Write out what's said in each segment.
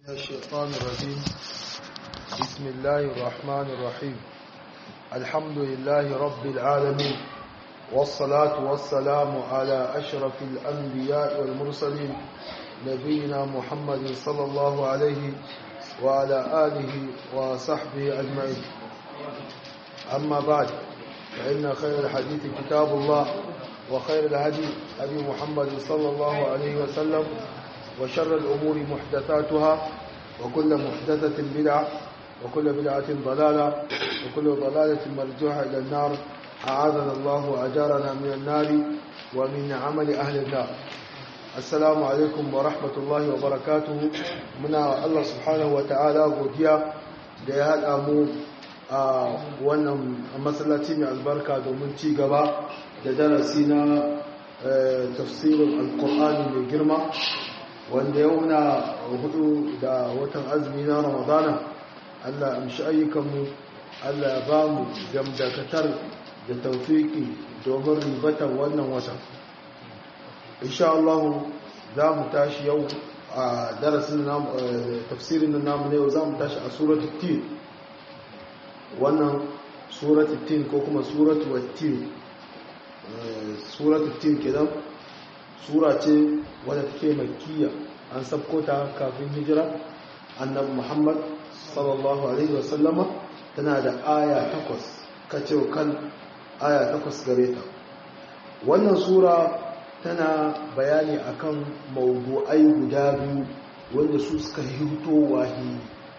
الشيطان الرجيم بسم الله الرحمن الرحيم الحمد لله رب العالمين والصلاة والسلام على أشرف الأنبياء والمرسلين نبينا محمد صلى الله عليه وعلى آله وصحبه أجمعين أما بعد فإن خير الحديث كتاب الله وخير الهدي أبي محمد صلى الله عليه وسلم وشر الأمور محدثاتها وكل محدثة بدعة وكل بدعة ضلالة وكل ضلالة مرجوحة إلى النار أعاذنا الله وأجارنا من النار ومن عمل أهل النار السلام عليكم ورحمة الله وبركاته من الله سبحانه وتعالى godiya da ya haɗa mu a wannan masallaci mai albarka domin ci gaba da darasi na tafsirin alkur'ani mai girma wanda yau na hudu da watan azumi na ramadana allah amshi ayyukanmu allah ya ba mu gamdakatar da taufiki domin ribatan wannan watan insha Allah za mu tashi yau a darasin tafsirin namu na yau za mu tashi a suratul tin wannan suratul tin ko kuma suratul wattin suratul tin kenan sura ce wadda take makkiya an sabko ta kafin hijira annabi muhammad sallallahu alaihi wasallama tana da aya takwas kacewa kan aya takwas gare ta wannan sura tana bayani akan mawdu'ai guda biyu wanda su suka hito wahi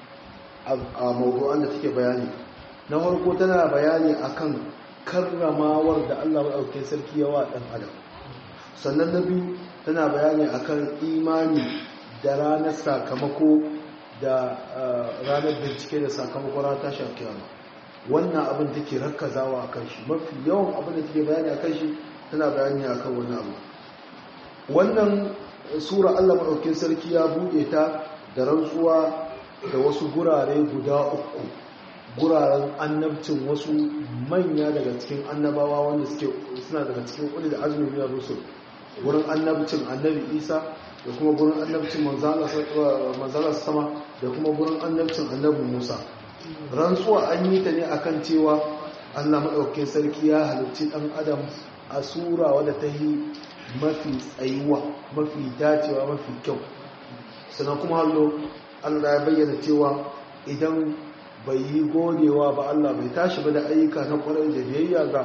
a mawdu'an da take bayani na farko tana bayani akan karramawar da Allah maɗaukin sarki yawa ɗan adam sannan na biyu tana bayani akan imani da ranar sakamako da ranar bincike da sakamako ranar tashi kiyama wannan abin take rakkazawa akan shi mafi yawan abin da take bayani akan shi tana bayani akan wannan abu wannan sura Allah maɗaukin sarki ya buɗe ta da rantsuwa da wasu gurare guda uku guraren annabcin wasu manya daga cikin annabawa wanda suke suna daga cikin ulil azmi min rusul gurin annabcin annabi isa da kuma gurin annabcin manzala sama da kuma gurin annabcin annabi musa rantsuwa an yi ta ne akan cewa allah maɗaukin sarki ya halicci ɗan adam a sura wadda ta yi mafi tsayuwa mafi dacewa mafi kyau sannan kuma hallo allah ya bayyana cewa idan bai yi godewa ba allah bai tashi ba da ayyuka na kwarai da biyayya ga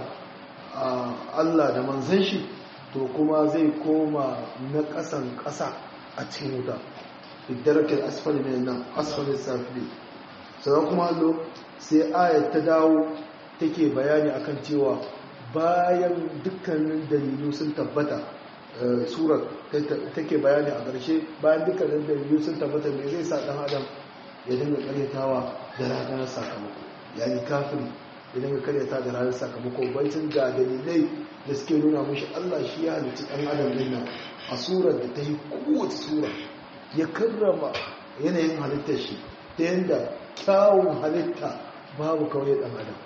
allah da manzan shi to kuma zai koma na ƙasan ƙasa a cikin wuta iddarkin asfali mai nan asfalin safili sannan kuma hallo sai ayat ta dawo take bayani akan cewa bayan dukkanin dalilu sun tabbata surat take bayani a ƙarshe bayan dukkanin dalilu sun tabbata mai zai sa ɗan adam ya dinga karyatawa da ranar sakamako yayi kafiri ya dinga karyata da ranar sakamako bancin ga dalilai da suke nuna mashi Allah shi ya halitta ɗan adam din nan a surar da ta yi kowace sura ya karrama yanayin halittar shi ta yadda kyawun halitta babu kawai ɗan adam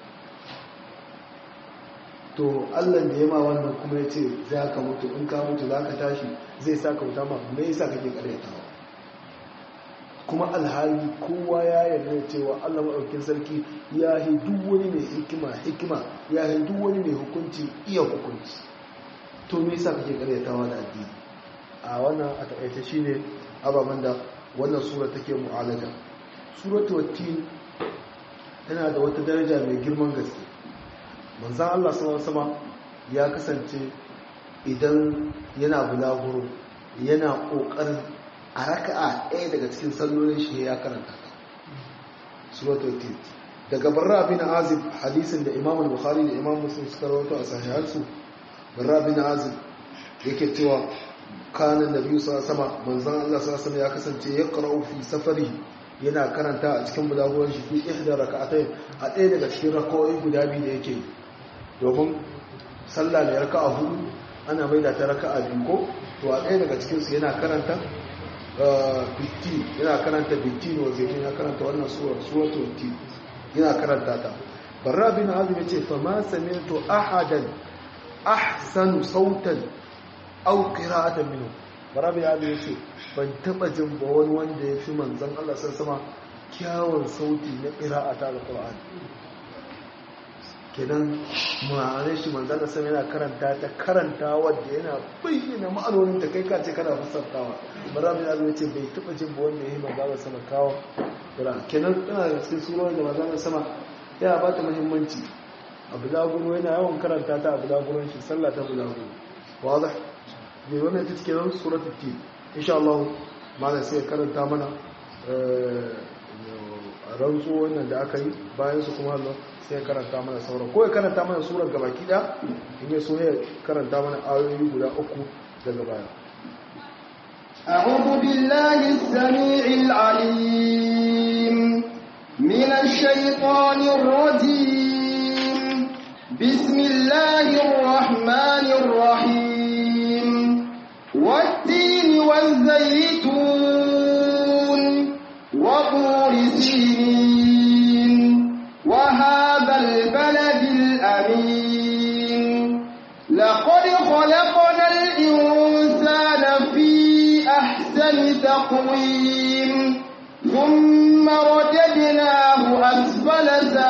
to Allah da ya ma wannan kuma ya ce za ka mutu in ka mutu za ka tashi zai sa ka wuta ma me yasa kake karyatawa kuma alhali kowa ya yarda cewa Allah maɗaukin sarki ya yi duk wani mai hikima hikima ya yi duk wani mai hukunci iya hukunci to me yasa kake karyatawa da addini a wannan a takaice shine ababen da wannan sura take mu'alaja suratu wattin tana da wata daraja mai girman gaske manzon Allah sallallahu alaihi ya kasance idan yana bulaguro yana kokarin a raka'a ɗaya daga cikin sallolin shi ya karanta ta suratul tin daga barra bin azib hadisin da imam al-bukhari da imam muslim suka rawaito a sahihansu barra bin azib yake cewa kana nabi sallallahu alaihi manzon Allah sallallahu alaihi ya kasance ya qara'u fi safari yana karanta a cikin bulaguran shi fi ihda raka'atayn a ɗaya daga cikin raka'o'i guda biyu da yake domin sallah ne raka'a hudu ana maida ta raka'a biyu ko to a ɗaya daga cikin su yana karanta bitti yana karanta bitti ne wajen yana karanta wannan suwar suwato bitti yana karanta ta barra bin azum ya ce fa ma sami'tu ahadan ahsanu sautan aw qira'atan minhu barra bin azum ya ce ban taba jin ba wani wanda ya fi manzon Allah sama kyawun sauti na qira'ata al-Qur'ani kenan ma'anar shi manzana sama yana karanta ta karanta wadda yana bayyana ma'anonin ta kai kace kana fassartawa ba za mu yi ce bai taba jin ba wanda ya yi manzana sama kawo kira kenan tana da cikin surar da manzana sama yana ba ta muhimmanci a bulaguro yana yawan karanta ta a bulaguron shi sallah ta bulaguro wadah ne wannan ita cikin nan suratul tin insha Allah malam sai karanta mana rantsu wannan da aka yi bayan su kuma Allah sai karanta mana sauran ko ya karanta mana surar gabaki da in ya so ya karanta mana ayoyi guda uku daga baya أعوذ بالله السميع العليم من الشيطان الرجيم بسم الله الرحمن الرحيم والتين والزيتون وطور سينين وهذا البلد الأمين لقد خلقنا الإنسان في أحسن تقويم ثم رددناه أسفل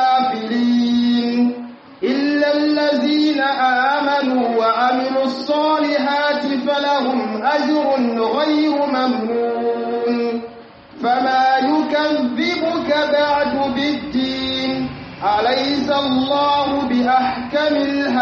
سافلين إلا الذين آمنوا وعملوا الصالحات فلهم أجر غير ممنون فما يكذبك بعد بالدين أليس الله بأحكم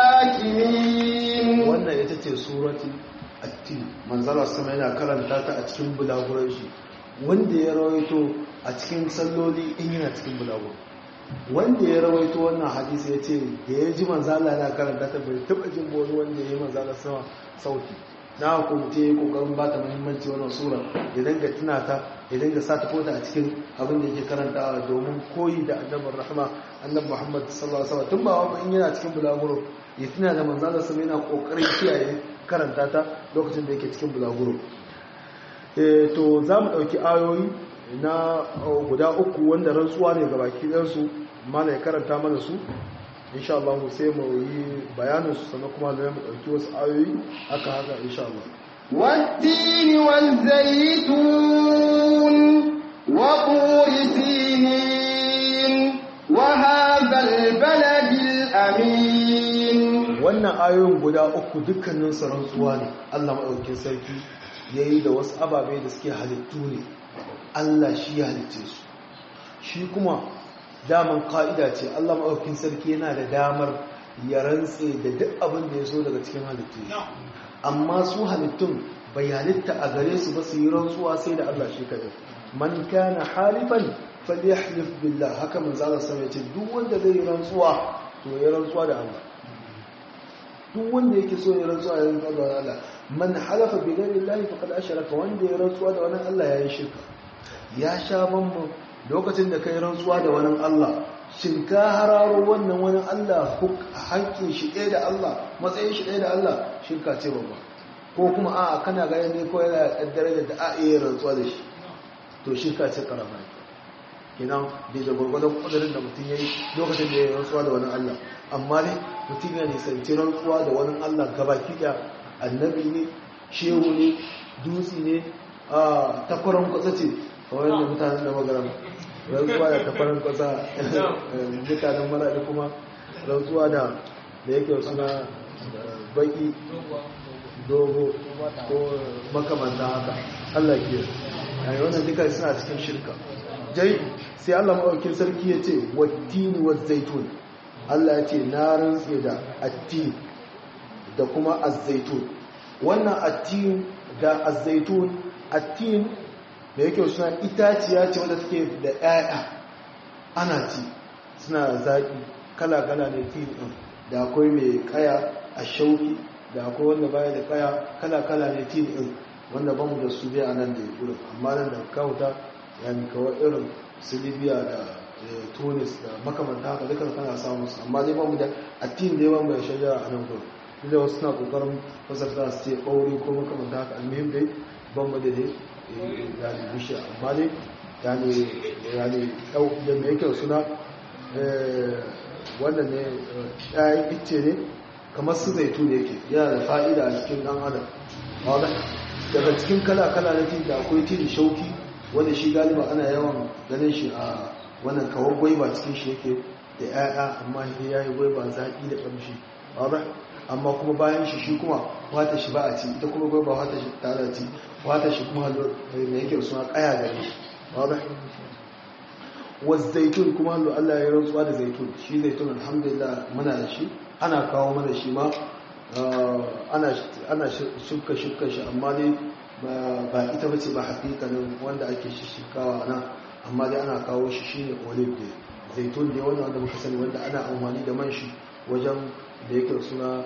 الحاكمين wannan ita ce surati at-tin manzala sama yana karanta ta a cikin bulaguran shi wanda ya rawaito a cikin salloli in yana cikin bulaguro wanda ya rawaito wannan hadisi ya ce da ya ji manzala yana karanta ta bai taba jin wani wanda ya yi manzala sama sauti na hukumce ya kokarin ba ta muhimmanci wannan sura ya danga tuna ta ya danga sa ta kota a cikin abin da yake karantawa domin koyi da annabin rahama annabi muhammad sallallahu alaihi wasallam tun ba wani in yana cikin bulaguro ya tuna da manzala sama yana kokarin kiyaye karanta ta lokacin da yake cikin bulaguro to za mu ɗauki ayoyi na guda uku wanda rantsuwa ne gabaki ɗansu mana ya karanta mana su insha Allah sai mu yi bayanin su sannan kuma da mu ɗauki wasu ayoyi aka haka insha Allah والتين والزيتون وطور سينين وهذا البلد الأمين wannan ayoyin guda uku dukkanin su rantsuwa ne Allah maɗaukin sarki yayi da wasu ababe da suke halittu ne Allah shi ya halicce su shi kuma daman ka'ida ce Allah maɗaukin sarki yana da damar ya rantse da duk abin da ya so daga cikin halittu amma su halittun bai halitta a gare su ba su yi rantsuwa sai da Allah shi kadai man kana halifan falyahlif billah haka manzo Allah sai ya ce duk wanda zai yi rantsuwa to ya rantsuwa da Allah duk wanda yake so ya rantsuwa ya rantsuwa da Allah man halafa bi ghairi Allah faqad ashraka wanda ya rantsuwa da wani Allah yayi shirka ya sha bamban lokacin da kai rantsuwa da wani Allah shin ka hararo wannan wani Allah haƙƙin shi ɗaya da Allah matsayin shi ɗaya da Allah shirka ce babba ko kuma a kana gani ne ko yana ƙaddare da a iya rantsuwa da shi to shirka ce karama kenan da da gwargwadon ƙudurin da mutum ya yi lokacin da ya yi rantsuwa da wani Allah amma ne mutum ya nisanci rantsuwa da wani Allah gabaki da annabi ne shehu ne dutse ne a takwaron kwatsa ce kawai da mutanen da magaram rantsuwa da tafarin kwasa mutanen maraɗi kuma rantsuwa da da yake suna baki dogo ko makamanta haka Allah ke yayi wannan duka suna cikin shirka jai sai Allah maɗaukin sarki ya ce wattini wa zaitun Allah ya ce na rantse da attini da kuma azzaitun wannan attin da azzaitun attin da yake suna itaciya ce wadda take da ƴaƴa ana ci suna zaƙi kala-kala ne tin ɗin da akwai mai kaya a shauki da akwai wanda baya da kaya kala-kala ne tin ɗin wanda ba mu da su dai a nan da ya ƙura amma nan da kawuta ya ni kawai irin su libya da tunis da makamanta haka dukkan kana samun su amma dai ba mu da a tin da yawan mai shajara a nan gurin duk da wasu suna ƙoƙarin fasarta su ce ɓauri ko makamanta haka almihim dai ban mu da dai yani bishiya amma ne yani yani da mai kyau suna wannan ne ɗayan icce ne kamar su zaitu ne yake yana da fa'ida a cikin ɗan adam wadda daga cikin kala-kala na tin da akwai tin shauki wanda shi galiba ana yawan ganin shi a wannan kawar gwaiba cikin shi yake da 'ya'ya amma ya yi gwaiba zaƙi da ƙamshi ba amma kuma bayan shi shi kuma wata shi ba a ci ita kuma gwaiba wata shi tare ci wata shi kuma mai yake suna ƙaya gare shi ba wasu zaitun kuma hallo Allah ya rantsuwa da zaitun shi zaitun alhamdulillah muna da shi ana kawo mana shi ma ana shuka shuka shi amma dai ba ita bace ba hakikanin wanda ake shishikawa nan amma dai ana kawo shi shine olive day zaitun ne wanda wanda muka sani wanda ana amfani da man shi wajen da yake suna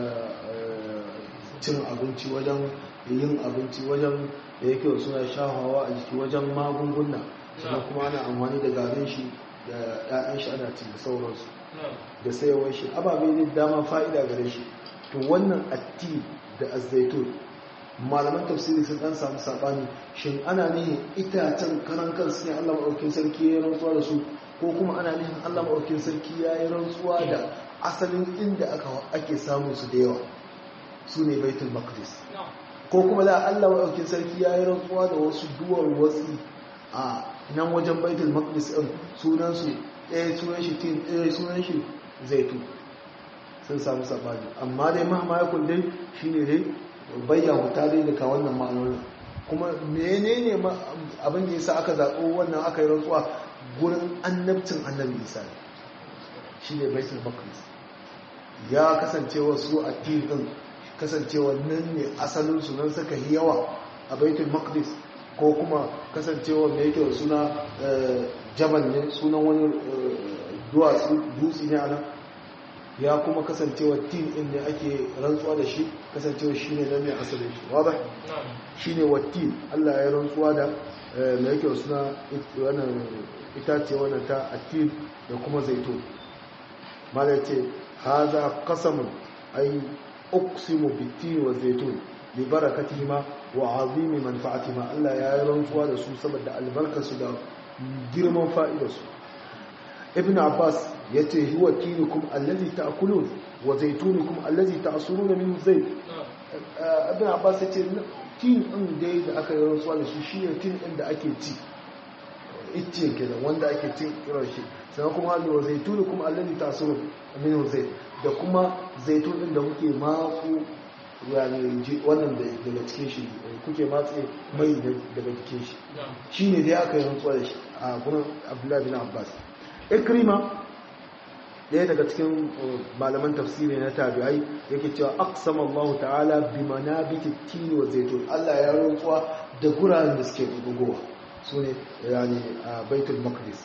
cin abinci wajen yin abinci wajen da yake suna shahawa a jiki wajen magunguna sannan kuma ana amfani da garin shi da 'ya'yan shi ana ci da sauransu da sayawar shi ababe ne dama fa'ida gare shi to wannan atti da azaitun malaman tafsiri sun dan samu sabani shin ana nihin itacen karan kansu ne Allah maɗaukin sarki ya yi rantsuwa da su ko kuma ana nihin Allah maɗaukin sarki ya yi rantsuwa da asalin inda aka ake samun su da yawa su ne baitul maqdis ko kuma da Allah maɗaukin sarki ya yi rantsuwa da wasu duwar watsi a nan wajen baitul maqdis din sunan su ɗaya sunan shi tin ɗaya sunan shi zaitu sun samu sabani amma dai mahama ya kullum shine dai bayyana ta dai daga wannan ma'anonin kuma menene abin da yasa aka zaɓo wannan aka yi rantsuwa gurin annabcin annabi isa ne shi ne baitul maqdis ya kasancewa su a din kasancewa nan ne asalin su nan suka yi yawa a baitul maqdis ko kuma kasancewa mai yake da suna jabal ne sunan wani duwatsu dutse ne a nan ya kuma kasancewa tin din ne ake rantsuwa da shi kasancewa shi ne nan ne asalin shi wadda shi ne wattin allah ya rantsuwa da mai yake suna wannan itace wannan ta atin da kuma zaitun mala ce haza qasamun ay uqsimu bitin wa zaitun li barakatihima wa azimi manfa'atihima Allah ya yi rantsuwa da su saboda albarkarsu da girman fa'idarsu ibn abbas yace huwa tinukum allazi ta'kulun wa zaitunukum allazi ta'suruna minhu zayt ibn abbas yace tin din dai da aka yi rantsuwa da su shine tin din da ake ci iccen kenan wanda ake cin kiran shi sannan kuma hannu wa zaituni kuma allani taso minhu zai da kuma zaitun din da kuke matsu yani wannan daga cikin shi kuke matse mai daga cikin shi shine dai aka yi rantsuwa da shi a gurin abdullahi bin abbas ikrima ɗaya daga cikin malaman tafsiri na tabi'ai yake cewa aqsama Allah ta'ala bi manabiti tini wa zaitun Allah ya rantsuwa da guraren da suke gugowa su ne yani a baitul maqdis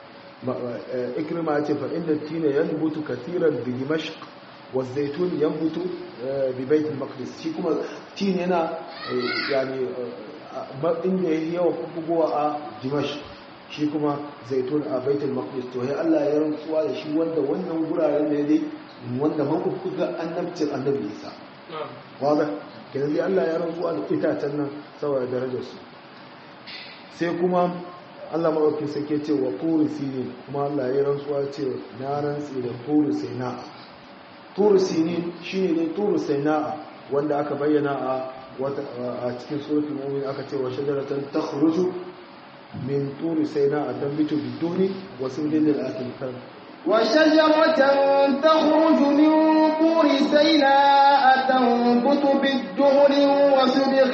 ikrima ya ce fa inda tina yanbutu kathiran bi dimashq wa zaitun yanbutu bi baitul maqdis shi kuma tin yana yani inda yayi yawa gugowa a dimashq shi kuma zaitun a baitul maqdis to ya Allah ya rantsuwa da shi wanda wannan guraren ne dai wanda makuka annabcin annabi Isa wanda kenan dai Allah ya rantsuwa da itacen nan saboda darajar su sai kuma Allah maɗauki sake ce wa turi sinin kuma Allah ya rantsuwa ce na rantsi da turi saina'a turi sinin shine dai turi saina'a wanda aka bayyana a wata a cikin suratul mu'min aka ce wa shajaratan takhruju min turi saina'a tanbitu biduni wa sirrin lil akil وشجرة تخرج من طور سيناء تنبت بالدهن وسبغ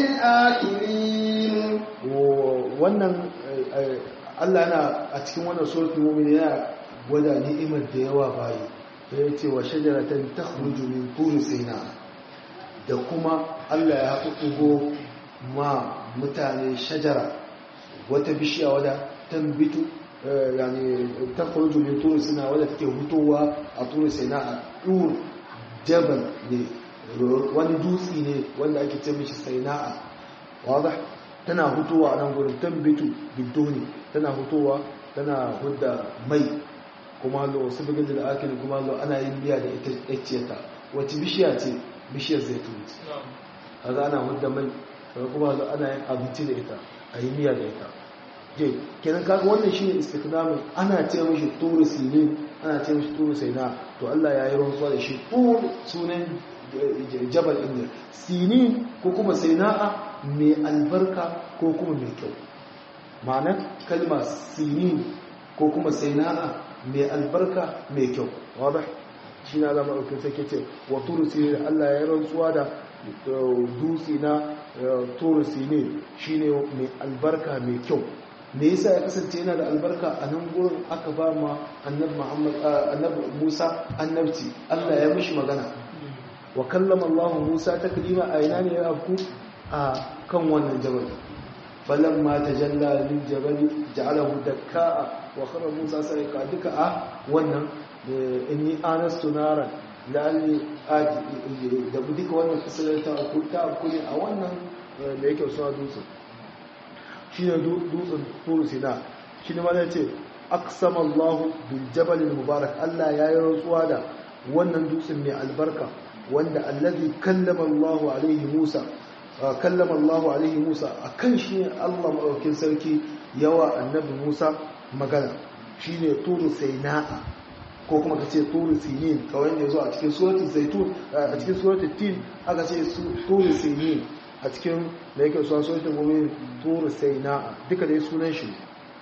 للآكلين wannan Allah na a cikin wannan suratul mu'min yana gwada ni'imar da yawa bayi sai ya ce wa shajaratan takhruju min turi sayna da kuma Allah ya haƙuƙugo ma mutane shajara wata bishiya wadda tambitu yani takhruju min turi sayna wadda take hutowa a turi sayna a dur jabal ne wani dutsi ne wanda ake ce mishi sayna wadah tana hutowa a nan gurin tambitu bidoni tana hutowa tana hudda mai kuma lo wasu bugin da ake kuma lo ana yin biya da ita ƴacciyarta wacce bishiya ce bishiyar zaitun ce kaga ana hudda mai kuma lo ana yin abinci da ita a yi miya da ita je kenan kaga wannan shine istiknamin ana ce mishi turu sinin ana ce mishi turu saina to Allah ya yi rantsuwa da shi tur sunan jabal din sinin ko kuma saina'a mai albarka ko kuma mai kyau ma'anar kalma sinin ko kuma saina'a mai albarka mai kyau wadda shi na zama ɗaukin sake ce wa turusi Allah ya yi rantsuwa da dutse na turusi ne shi ne mai albarka mai kyau me yasa ya kasance yana da albarka a nan gurin aka ba ma annabi musa annabci Allah ya mishi magana wa kallama Allah musa ta kalima a ina ne ya afku a kan wannan jabal falamma tajalla lil jabal ja'alahu dakka wa khara musa sayqa duka a wannan inni anastu naran lalli aji da duka wannan kasalar ta aku ta aku ne a wannan da yake suna dutsen shi ne dutsen turu sina shi ne mana ce aksama Allah bil jabal mubarak Allah ya yi rantsuwa da wannan dutsen mai albarka wanda allazi kallama Allah alaihi Musa kallama Allah alaihi Musa akan shi ne Allah madaukin sarki yawa annabi Musa magana shine turu saina'a ko kuma ka ce turu sinin kawai da zo a cikin suratul zaitun a cikin suratul tin aka ce turu sinin a cikin da yake suwa suratul mu'min turu saina'a duka dai sunan shi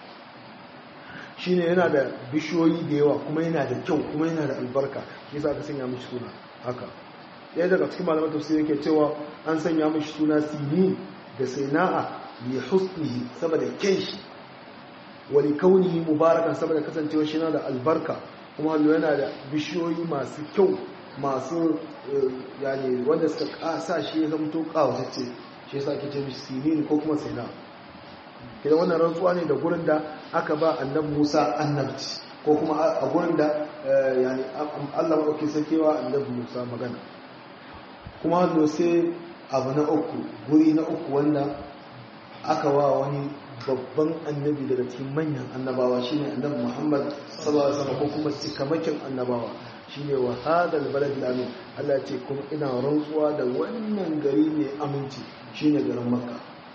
shine yana da bishiyoyi da yawa kuma yana da kyau kuma yana da albarka yasa aka sanya mishi suna haka ɗaya daga cikin malaman tafsir yake cewa an sanya mishi suna sinin da saina'a li husnihi saboda kyan shi wa li kaunihi mubarakan saboda kasancewa shi yana da albarka kuma hallo yana da bishiyoyi masu kyau masu yani wanda suka kasa shi ya zamto kawatacce shi yasa ake ce mishi sinin ko kuma saina kidan wannan rantsuwa ne da gurin da aka ba annab Musa annabci ko kuma a gurin da yani Allah madauki sakewa annab Musa magana kuma hallo sai abu na uku guri na uku wanda aka wa wani babban annabi daga cikin manyan annabawa shine annabi Muhammad sallallahu alaihi wasallam ko kuma cikamakin annabawa shine wa hadal balad amin Allah ya ce kuma ina rantsuwa da wannan gari mai aminci shine garin Makka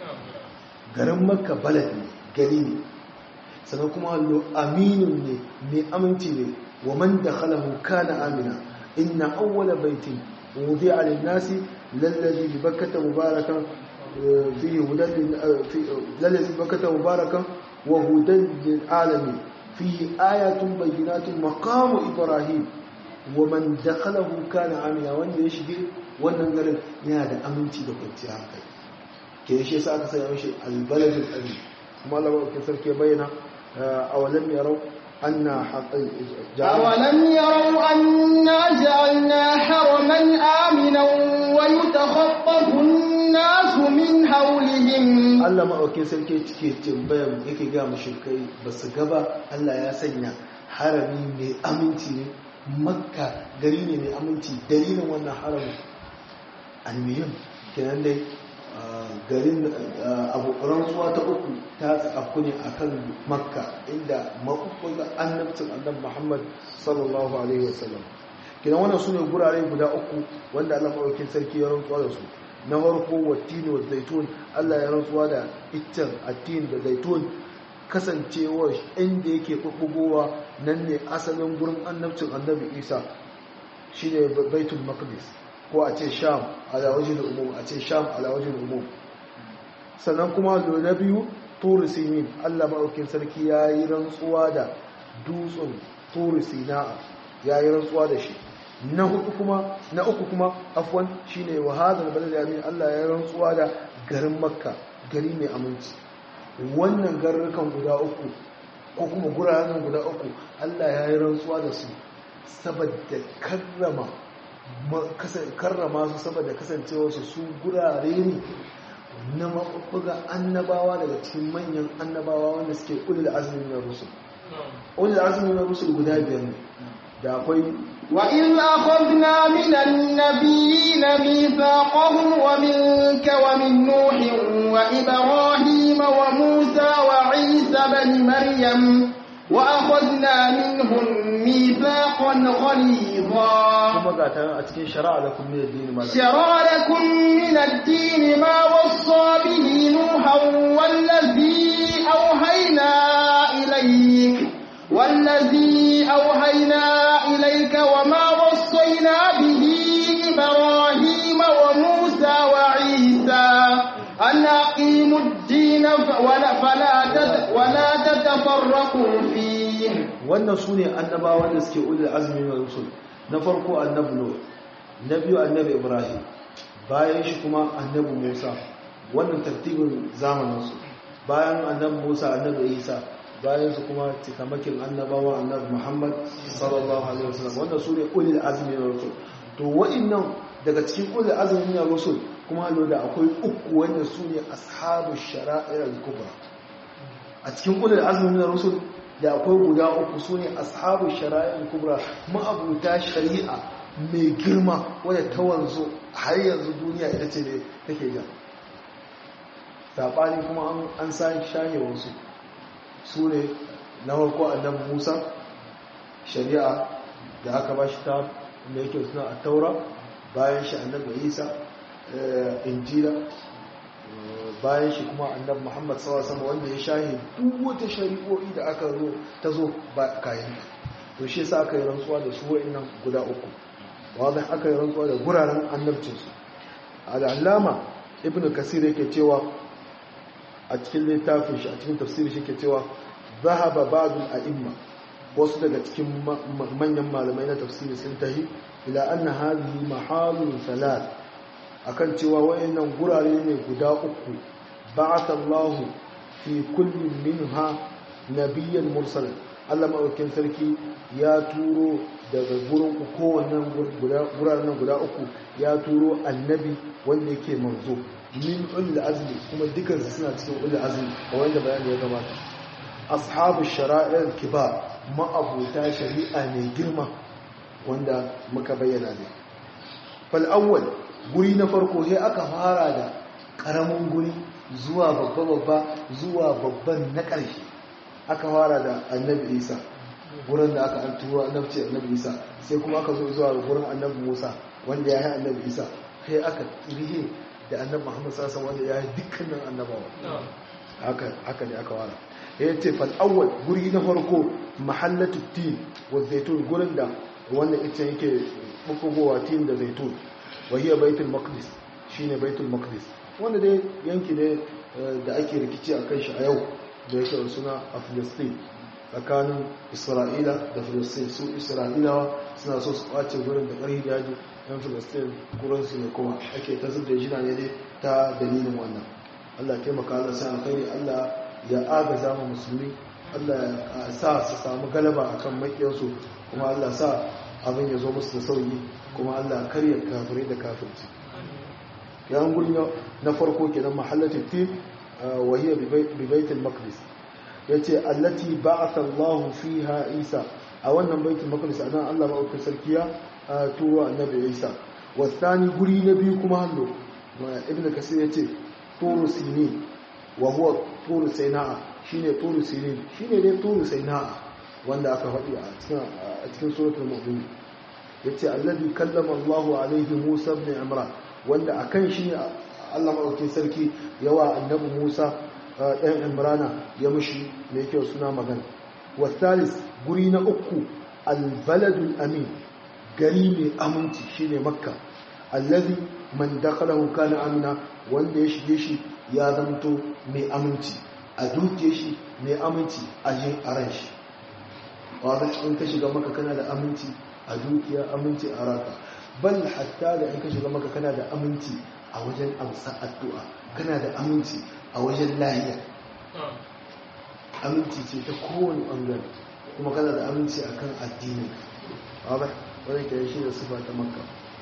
garin Makka balad ne gari ne sannan kuma hallo aminun ne mai aminci ne wa man dakhalahu kana amina inna awwala baitin wudi'a lin-nasi lallazi bi bakkata mubarakan فيه هدى للذي بكت مباركا وهدى للعالمين فيه آيات بينات مقام إبراهيم ومن دخله كان عاملا wanda ya shige wannan garin yana da aminci da kwanciyar hankali ke shi yasa aka sanya mishi albaladul amin kuma Allah ba sarki bayyana awalam yarau anna أولم يروا أنا جعلنا حرما آمنا ويتخطف الناس من حولهم Allah maɗaukin sarki cike tambayar yake ga mushrikai ba su gaba Allah ya sanya harami mai aminci ne makka gari ne mai aminci dalilin wannan harami almiyam kenan dai garin abu rantsuwa ta uku ta tsakaku ne a kan makka inda maɓuɓɓun annabcin annabi muhammad sallallahu alaihi wasallam kenan wannan su ne gurare guda uku wanda allah maɗaukin sarki ya rantsuwa da su na farko wattini wa zaitun Allah ya rantsuwa da iccen attin da zaitun kasancewa inda yake bubbugowa nan ne asalin gurin annabcin annabi Isa shine baitul maqdis ko a ce sham ala wajhil umum a ce sham ala wajhil umum sannan kuma na biyu turu sinin Allah maɗaukin sarki ya yi rantsuwa da dutsen turu sina'a ya yi rantsuwa da shi na hudu kuma na uku kuma afwan shine wa hadal balad yamin Allah ya rantsuwa da garin makka gari mai aminci wannan garurukan guda uku ko kuma guraren guda uku Allah ya yi rantsuwa da su saboda karrama karrama su saboda kasancewa su su gurare ne na maɓuɓɓuga annabawa daga cikin manyan annabawa wanda suke ulul azmi na rusul ulul azmi na rusul guda biyar ne da akwai وإذ أخذنا من النبيين ميثاقهم ومنك ومن نوح وإبراهيم وموسى وعيسى بن مريم وأخذنا منهم ميثاقا غليظا kuma ga ta a cikin shari'a da kuma addini malam شرع لكم من الدين ما وصى به نوحا والذي أوحينا إليك والذي أوحينا إليك وما وصينا به إبراهيم وموسى وعيسى أن أقيموا الدين ف- ولا فلا تت- ولا تتفرقوا فيه wannan su ne annabawan da suke ulul azmi na rusul na farko annabi nuh na biyu annabi ibrahim bayan shi kuma annabi musa wannan tartibin zamaninsu bayan annabi musa annabi isa bayan su kuma cikamakin annabawa annabi muhammad sallallahu alaihi wasallam wannan su ne ulul azmi na rusul to wa'annan daga cikin ulul azmi na rusul kuma hallo da akwai uku wanda su ne ashabu shara'ir al-kubra a cikin ulul azmi na rusul da akwai guda uku su ne ashabu shara'il kubra ma'abuta shari'a mai girma wadda ta wanzu har yanzu duniya ita ce ne take jan saɓani kuma an- an sa shahe wasu su ne na farko annabi musa shari'a da aka ba shi ta mai yake suna a taura bayan shi annabi isa eh, injila bayan shi kuma annabi Muhammad sallallahu alaihi wasallam wanda ya shahi duk wata shari'o'i da aka zo ta zo ba kayan to shi yasa aka yi rantsuwa da su wa'annan guda uku wanda aka yi rantsuwa da guraren annabcin su al-allama ibnu kasir yake cewa a cikin littafin shi a cikin tafsirin shi yake cewa zahaba ba'd al-a'imma wasu daga cikin ma- ma- manyan malamai na tafsiri sun tahi ila anna hadhihi mahalun salat akan cewa wayannan gurare ne guda uku ba'atha Allahu fi kulli minha nabiyyan mursala Allah madaukakin sarki ya turo daga gurin ku kowannen guraren nan guda uku ya turo annabi wanda yake manzo min ulul azmi kuma dukan su suna cikin ulul azmi a wanda bayani ya gabata ashabu shara'ir kibar ma'abuta shari'a mai girma wanda muka bayyana ne fal awwal guri na farko sai aka fara da karamin guri zuwa babba-babba zuwa babban na ƙarshe aka fara da annabi isa wurin da aka antuwa annabci annabi isa sai kuma aka zo zuwa wurin annabi musa wanda ya yi annabi isa sai aka rihe da annabi muhammad sassa wanda ya yi dukkanin annabawa haka ne aka fara ya ce fal'awwal guri na farko mahallatu tin wa zaitun gurin da wanda ita yake bukugowa tin da zaitun wahiyar baitul maqdis shine baitul maqdis wanda dai yanki ne da ake rikici a kan shi a yau da yake da suna a filistin tsakanin isra'ila da filistin su isra'ilawa suna so su kwace wurin da ƙarfi yaji yan filistin kuransu ne kuma ake ta zub da jina ne dai ta dalilin wannan allah taimaka allah sa alkhairi allah ya agaza mu musulmi allah ya sa su samu galaba akan makiyarsu kuma allah sa abin ya zo musu da sauyi kuma Allah karya kafirai da kafirci yan guri na farko kenan mahallatul tin wa hiya bi baitul maqdis yace allati ba'atha Allah fiha Isa a wannan baitul maqdis anan Allah ma'aukin sarkiya turo annabi Isa wa thani guri na biyu kuma hallo ibnu kasir yace turu sinin wa huwa turu sainaa shine turu sinin shine dai turu sainaa wanda aka faɗi a cikin a cikin suratul mu'min yace alladhi kallama Allahu alaihi Musa ibn Imran wanda akan shi Allah madaukakin sarki yawa annabi Musa ɗan Imrana ya mushi me yake suna magana wasalis guri na uku albaladul amin gari mai aminci shine makka alladhi man dakhalahu kana amina wanda ya shige shi ya zanto mai aminci a duke shi mai aminci a jin aran shi wadda in ka shiga maka kana da aminci a dukiya aminci a raka bal hatta da in ka shiga maka kana da aminci a wajen amsa addu'a kana da aminci a wajen lahiya aminci ce ta kowane ɓangare kuma kana da aminci a kan addini wadda wadda ke shi da sufa ta makka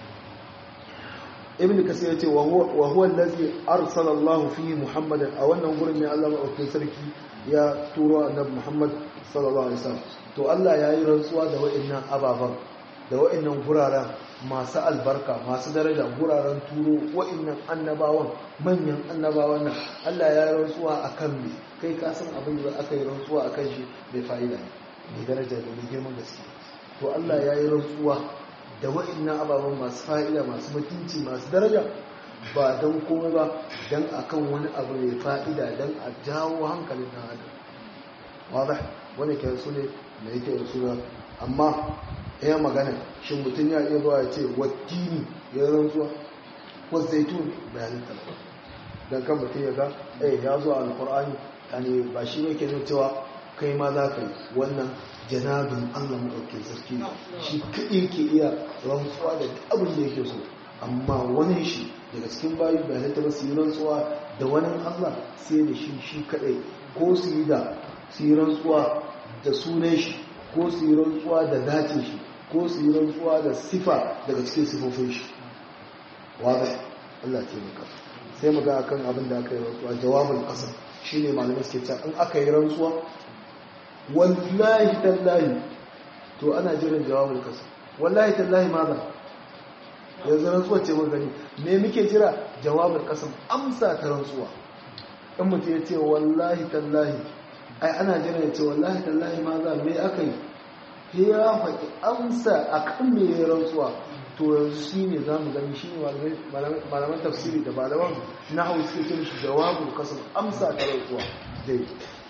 ibn kasir ya ce wa huwa allazi arsala Allah fihi Muhammadan a wannan gurin ne Allah madaukakin sarki ya turo annabi Muhammad sallallahu alaihi wasallam to Allah ya yi rantsuwa da wa'annan ababan da wa'annan guraren masu albarka masu daraja guraren turo wa'annan annabawan manyan annabawan nan Allah ya yi rantsuwa akan me kai ka san abin da aka yi rantsuwa akan shi mai fa'ida ne mai daraja da mai girman gaske to Allah ya yi rantsuwa da wa'annan ababen masu fa'ida masu mutunci masu daraja ba don komai ba don akan wani abu mai fa'ida don a jawo hankalin ɗan adam wadda wani ke su ne da yake da suna amma ya magana shi mutum ya iya zuwa ya ce wattini ya rantsuwa wasu zaitun bayanin talaba don kan mutum ya ga eh ya zuwa alkur'ani ne ba shi ne ke cewa kai ma za ka yi wannan janabin allah maɗauke sarki shi kaɗai ke iya rantsuwa da abin da yake so amma wani shi daga cikin bayi bai halitta ba su yi rantsuwa da wani allah sai da shi shi kaɗai ko su yi da su yi rantsuwa da sunan shi ko su yi rantsuwa da zatin shi ko su yi rantsuwa da sifa daga cikin sifofin shi wadda allah ce maka sai mu ga akan abin da aka yi rantsuwa jawabin ƙasa shi ne malamai suke cewa in aka yi rantsuwa wallahi tallahi to ana jiran jawabin ƙasa wallahi tallahi ma ba yanzu rantsuwa ce mun gani me muke jira jawabin ƙasa amsa ta rantsuwa in mutum ya ce wallahi tallahi ai ana jira ya ce wallahi tallahi ma za me aka yi ya faɗi amsa a kan me ya rantsuwa to yanzu shi ne za mu gani shi ne malaman tafsiri da malaman na hau suke ce mishi jawabin kasar amsa ta rantsuwa dai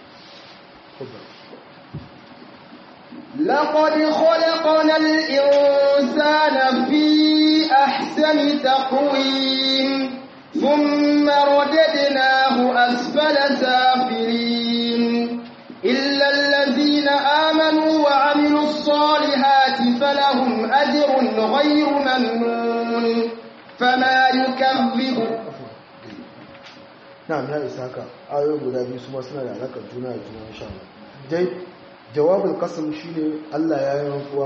لقد خلقنا الإنسان في أحسن تقويم ثم رددناه أسفل سافلين إلا الذين آمنوا وعملوا الصالحات فلهم أجر غير ممنون فما يكذبك na'am ya isa haka ayoyin guda biyu su ma suna da alakar juna da juna insha Allah dai jawabul qasam shine Allah ya yi rantsuwa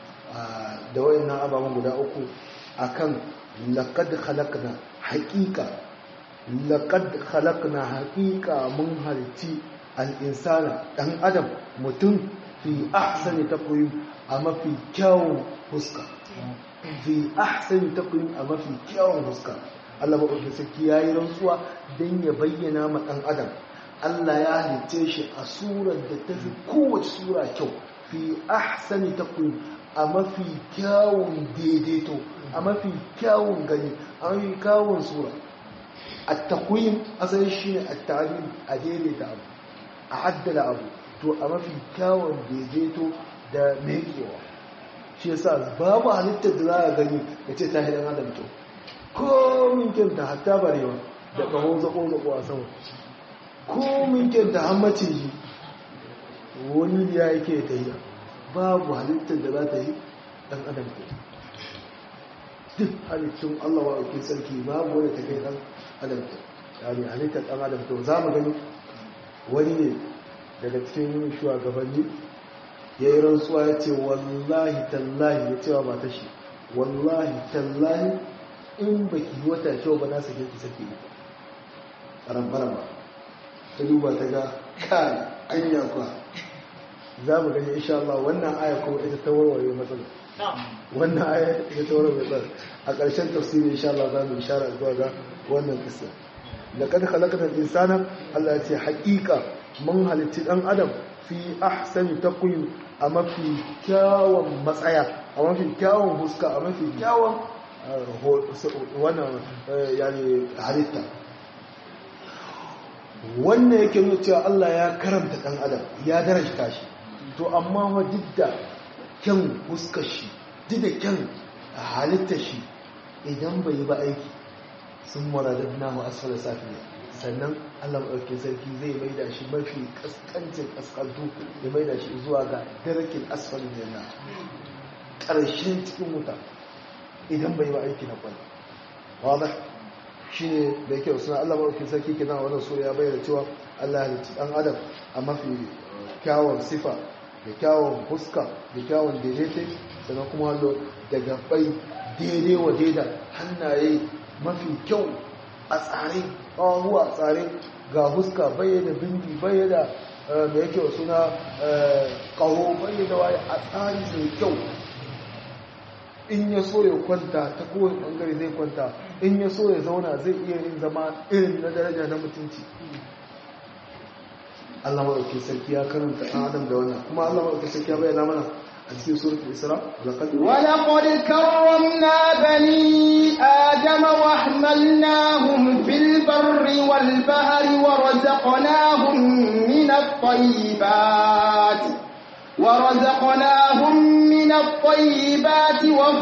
da wayannan ababen guda uku akan laqad khalaqna haqiqa laqad khalaqna haqiqa mun halci al-insana dan adam mutum fi ahsani taqwim a mafi kyawun fuska fi ahsani taqwim a mafi kyawun fuska Allah maɗauki sarki ya yi rantsuwa don ya bayyana ma ɗan adam Allah ya halice shi a surar da ta fi kowace sura kyau fi ahsani taqwim a mafi kyawun daidaito a mafi kyawun gani a mafi kyawun sura at-taqwim asali shine at-ta'lim a daidaita abu a haddala abu to a mafi kyawun daidaito da mekewa shi yasa babu halittar da za a gani ya ce ta hidan adam kyau komin kyanta hatta barewa da ƙaho zaƙo-zaƙo a sama komin kyanta hammacin yi wani ya yake ta yi babu halittar da za ta yi ɗan adam ko duk halittun allah wa ake sarki babu wani ta kai ɗan adam ko yani halittar ɗan adam to za mu gani wani ne daga cikin shugabanni ya yi rantsuwa ya ce wallahi tallahi ya cewa ba ta shi wallahi tallahi in ba ki wata kyau ba na sake ki sake ni ɓaran ba ta duba ta ga kai anya kuwa za mu gani insha Allah wannan aya kuma ita ta warware matsala wannan aya ita ta warware matsala a ƙarshen tafsiri insha Allah za mu ishara zuwa ga wannan kisa laqad khalaqna al-insana Allah ya ce haƙiƙa mun halitti dan adam fi ahsani taqwim a mafi kyawun matsaya a mafi kyawun huska a mafi kyawun wannan yani halitta wannan yake nuna cewa Allah ya karanta ɗan adam ya darajta shi to amma wa duk da kyan huskar shi duk da kyan halittar shi idan bai yi ba aiki sun maradar namu asfala safiya sannan Allah maɗauki sarki zai mai da shi mafi ƙasƙancin ƙasƙantu ya mai da shi zuwa ga darakin asfalin yana ƙarshen cikin wuta idan bai ba aiki na kwallo wadda shi ne da yake suna allah maɗauki sarki kina wannan sura ya bayyana cewa allah halitta ɗan adam a mafi kyawun sifa da kyawun huska da kyawun daidaita sannan kuma hallo daga bai daidai wa daida hannaye mafi kyau a tsare ƙawahuwa a tsare ga huska bayyana bindi bayyana da yake suna ƙaho bayyana waye a tsari mai kyau in ya so ya kwanta ta kowane bangare zai kwanta in ya so ya zauna zai iya yin zama irin na daraja na mutunci Allah maɗauki sarki ya karanta ɗan adam da wannan kuma Allah maɗauki sarki ya bayyana mana a cikin suratul isra laqad ولقد كرمنا بني آدم وحملناهم في البر والبحر ورزقناهم من الطيبات ورزقناهم من الطيبات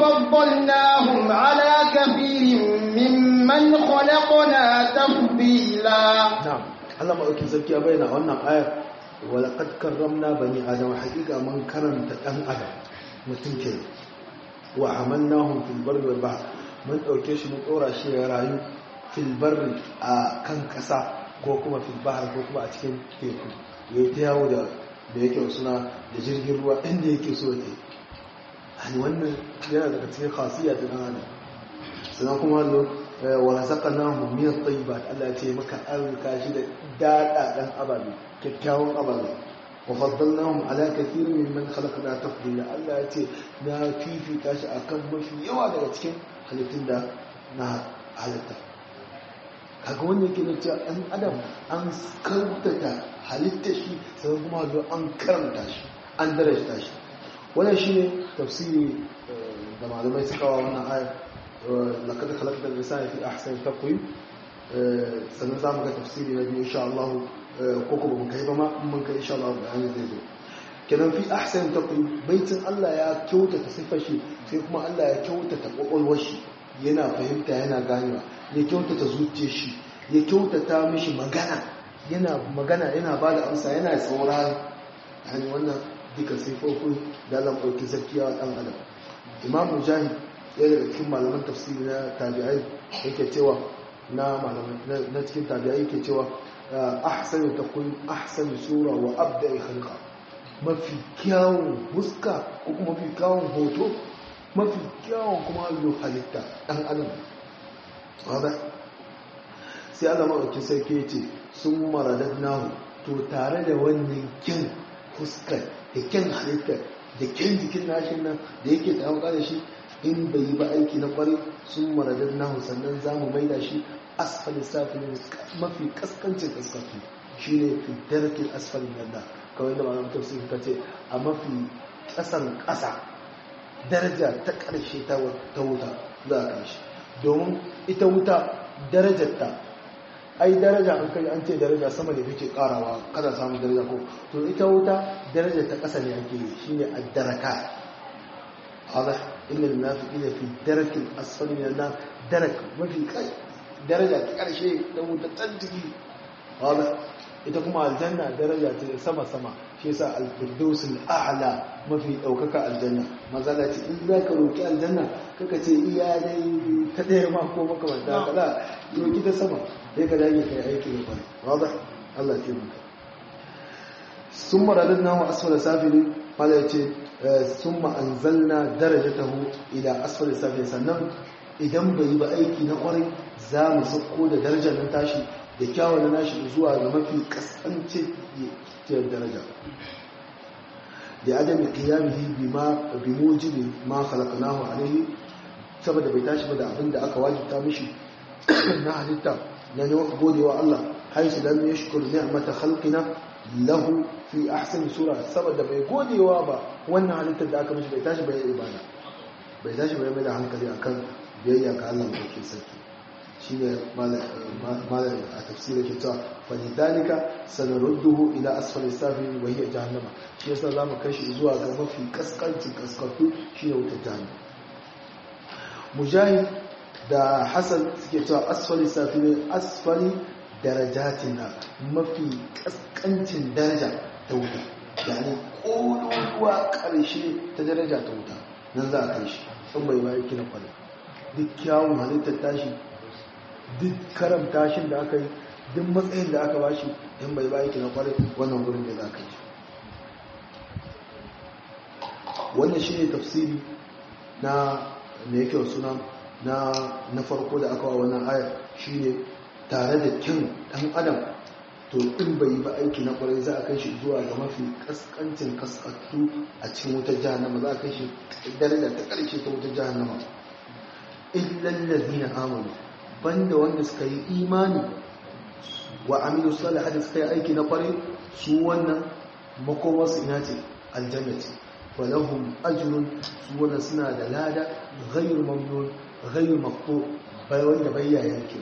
وفضلناهم على كثير ممن خلقنا تفضيلا na'am Allah maɗauki sarki ya bayyana wannan ayar walaqad karramna bani adam haqiqa man karanta dan adam mutum ke wa amalnahum fil barri wal bahr mun dauke shi mun dora shi ya rayu fil barri a kan kasa ko kuma fil bahr ko kuma a cikin teku yayi ta yawo da da yake suna da jirgin ruwa inda yake so ya hani wannan yana daga cikin khasiyya ta dan adam sannan kuma hallo wa razaqnahu min at-tayyibat Allah ya ce maka arzika shi da dadadan ababe kyakkyawan ababe wa faddalnahum ala kathirin mimman khalaqna tafdila Allah ya ce na fifita shi akan mafi yawa daga cikin halittun da na halitta kaga wannan yake nuna cewa ɗan adam an karantata halitta shi sai kuma hallo an karanta shi an darajta shi wannan shine tafsiri da malamai suka wa wannan ayar لقد خلقت الإنسان في أحسن تقويم sannan za mu ga tafsiri na biyu insha Allah ko kuma mun kai ba ma mun kai insha Allah bayani zai zo kenan fi ahsan taqwim baitin Allah ya kyautata sifar shi sai kuma Allah ya kyautata kwakwalwar shi yana fahimta yana ganewa ya kyautata zuciyar shi ya kyautata mishi magana yana magana yana bada amsa yana saurari yani wannan duka sifofin da Allah ɗauki zakiya dan adam Imam Mujahid ɗaya daga cikin malaman tafsiri na tabi'ai yake cewa na malaman na cikin tabi'ai yake cewa ahsanu taqwim ahsanu sura wa abda'i khalqa mafi kyawun huska ko kuma mafi kyawun hoto mafi kyawun kuma allo halitta dan adam wada sai Allah madauki sai ke ce sun maradadnahu to tare da wannan kyan huskar da kyan halittar da kyan jikin nashin nan da yake tawaka da shi in bai yi ba aiki na kwarai sun maradar nahu sannan za mu maida shi asfali safilin mafi kaskancin kaskafi shi ne fi darkin asfalin yadda kawai da malamin tafsir ta ce a mafi kasan kasa daraja ta karshe ta wuta za a karshe domin ita wuta darajarta ai daraja an kai an ce daraja sama da kake karawa kada samun daraja ko to ita wuta daraja ta kasa ne ake yi shine ad-daraka واضح إن المنافقين في الدرك الأسفل من النار درك ما في كي درجة كل شيء لو تتنتهي واضح ita kuma aljanna daraja ce sama sama shi yasa al-firdaus al-a'la mafi daukaka aljanna mazala ce in za ka roki aljanna kaka ce iya dai ta daya ma ko makamanta kada roki ta sama sai ka dage kai aiki da kwari wadah Allah ya maka summa radadnahu asfala safili mala yace summa anzalna darajatahu ila asfali safi sannan idan bai yi ba aiki na kwarai za mu sauko da darajar nan tashi da kyawun na nashi zuwa ga mafi kasance daraja da adam qiyamihi bima bimujibi ma khalaqnahu alayhi saboda bai tashi ba da abin da aka wajibta mishi na halitta na godewa Allah haisu lam yashkur ni'mata khalqina lahu fi ahsani sura saboda bai godewa ba wannan halittar da aka mishi bai tashi bai ibada bai tashi bai mai da hankali akan biyayya ga Allah mai ke sarki shine malam a tafsira ke cewa falidalika sanarudduhu ila asfali safi wa hiya jahannama shi yasa zamu kai shi zuwa ga mafi kaskancin kaskantu shine wutar jahannama mujahid da hasan suke cewa asfali safi ne asfali darajatin na mafi kaskancin daraja ta wuta yani ƙololuwa ƙarshe ta daraja ta wuta nan za a kai shi sun bai bayan kina kwallo duk kyawun halittar tashi duk karam tashin da aka yi duk matsayin da aka bashi in bai bayan kina kwallo wannan wurin da za a kai shi wannan shi ne tafsiri na mai yake suna na farko da aka wa wannan ayar shi ne tare da kyan ɗan adam to in bai yi ba aiki na kwarai za a kai shi zuwa ga mafi kaskancin kaskattu a cikin wutar jahannama za a kai shi daraja ta karshe ta wutar jahannama illal ladina amanu banda wanda suka yi imani wa amilu salihati suka yi aiki na kwarai su wannan makomarsu ina ce aljanna ce walahum ajrun su wannan suna da lada ghayr mamnun ghayr maqtu bai wanda bai yanke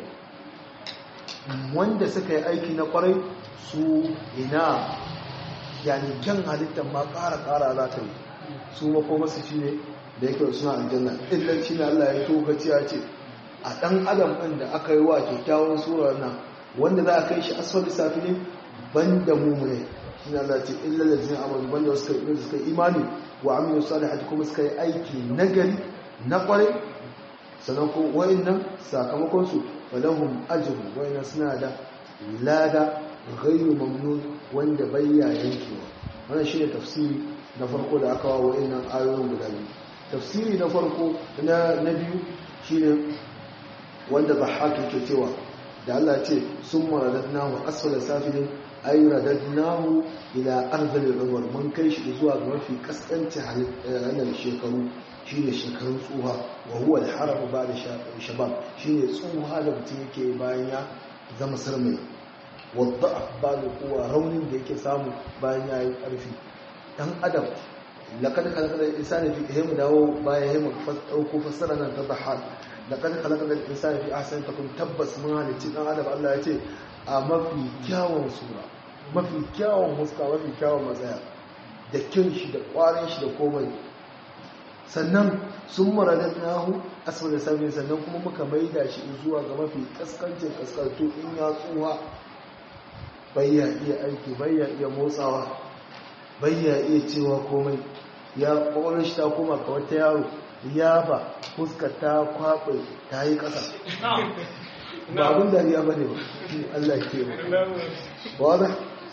wanda suka yi aiki na kwarai su ina yani kyan halittar ma ƙara ƙara za ta yi su makomarsu shi ne da yake suna aljanna illan shi ne Allah ya tokaci ya ce a ɗan adam ɗin da aka yi wa kyakkyawan surar nan wanda za a kai shi asfali safi ne ban da mummune shi ne Allah ce illan da zai amal banda wasu kai suka imani wa aminu salihati kuma suka yi aiki nagari na kwarai sannan ko wayannan sakamakon su falahum ajru wayannan suna da lada ghayru mamnun wanda bayya yankewa wannan shine tafsiri na farko da aka wawo wayannan ayoyin guda biyu tafsiri na farko na na biyu shine wanda dhahhak ke cewa da Allah ce summa radadnahu asfala safilin ay radadnahu ila arzalil umar mun kai shi zuwa ga mafi kaskanci ranar shekaru shine shekarun tsuha wa huwa al-haram ba'da shabab shine tsuha da mutum yake bayan ya zama sarmai wadda ba'da kuwa raunin da yake samu bayan ya yi karfi dan adam laqad khalaqna al-insana fi ihim dawo bayan ihim dauko fassara nan ta dhahar laqad khalaqna al-insana fi ahsani takum tabbas mun halicci dan adam Allah ya ce a mafi kyawun sura mafi kyawun huska mafi kyawun matsaya da kyan shi da kwarin shi da komai sannan sun maradar nahu asibir sami sannan kuma muka maida shi zuwa ga mafi kaskancin kaskantu in ya tsuwa bayya iya aiki bayya iya motsawa bayya iya cewa komai ya kwakwalwar shi ta koma ka wata yaro ya ba fuska ta kwaɓe ta yi ƙasa ba abin dariya ba ne ba Allah ke ba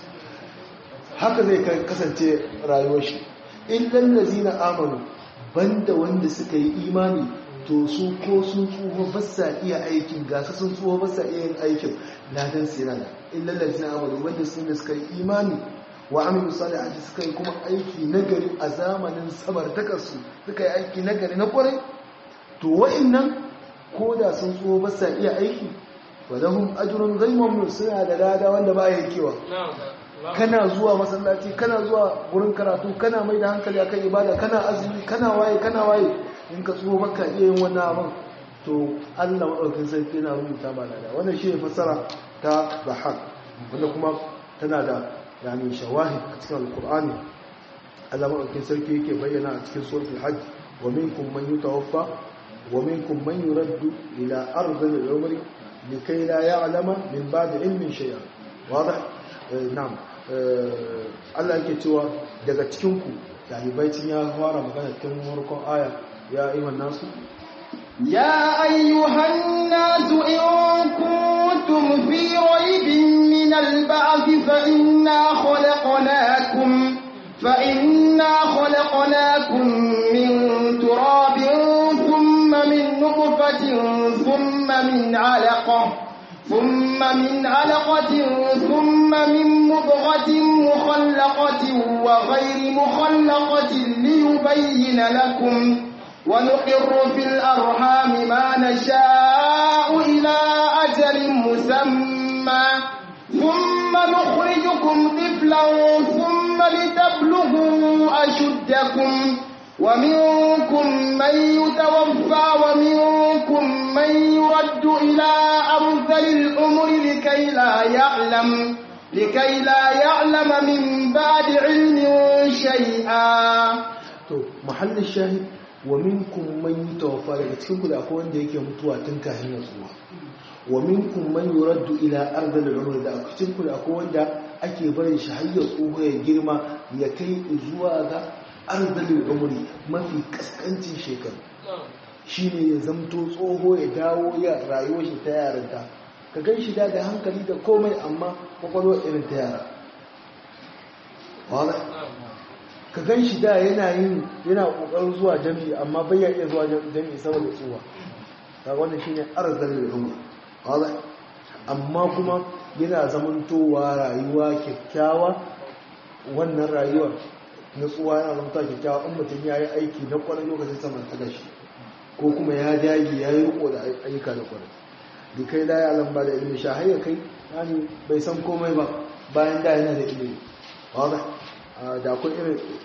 haka zai kasance rayuwar shi in lallazi na amanu banda wanda suka yi imani to su ko sun tsoho ba sa iya aikin gasa sun tsoho ba sa iya yin aikin ladan sirana illa lalzina amalu wanda sun da suka yi imani wa amilu salihati suka yi kuma aiki nagari a zamanin samartakarsu suka yi aiki nagari na kwarai to wa'annan ko da sun tsoho ba sa iya aiki wa lahum ajrun ghayr suna da lada wanda ba yankewa kana zuwa masallaci kana zuwa gurin karatu kana mai da hankali akan ibada kana azumi kana waye kana waye in ka tsuho baka iya yin wannan abin to Allah madaukakin sarki yana rubuta ba lada wannan shi ne fassara ta bahar wanda kuma tana da yani shawahid a cikin alqur'ani Allah madaukakin sarki yake bayyana a cikin suratul hajj wa minkum man yutawaffa wa minkum man yuraddu ila ardhil umri likay la ya'lama min ba'di ilmin shay'a واضح na'am Allah yake cewa daga cikinku dalibaicin ya fara magana cikin farkon aya ya ayyuhan nasu يا أيها الناس إن كنتم في ريب من البعث فإنا خلقناكم فإنا خلقناكم من تراب ثم من نطفة ثم من علقة ثم من علقة ثم من مضغة مخلقة وغير مخلقة ليبين لكم ونقر في الأرحام ما نشاء إلى أجل مسمى ثم نخرجكم طفلا ثم لتبلغوا أشدكم ومنكم من يتوفى ومنكم من يرد إلى أرذل الأمر لكي لا يعلم لكي لا يعلم من بعد علم شيئا to mahallin shahid wa minkum man yutawaffa daga cikin ku da akwai wanda yake mutuwa tun kafin ya tsuwa wa minkum man yuraddu ila ardil umr da cikin ku da akwai wanda ake barin shi har ya tsuwa ya girma ya kai zuwa ga ardil umri mafi kaskancin shekaru shine ya zamto tsoho ya dawo ya rayuwar shi ta yarinta ka gan shi da da hankali da komai amma kwakwalwar irin ta yara ka gan shi da yana yin yana kokarin zuwa jami'i amma bai ya iya zuwa jami'i saboda tsuwa ta wannan shine arzal umma wala amma kuma yana zamantowa rayuwa kyakkyawa wannan rayuwar nutsuwa yana zamantowa kyakkyawa in mutum ya yi aiki na kwanan lokacin saman ta gashi ko kuma ya dage ya yi riko da ayyuka da kwanan da kai da ya lamba da ilimin sha hayya kai yani bai san komai ba bayan da yana da ilimi wadda da akwai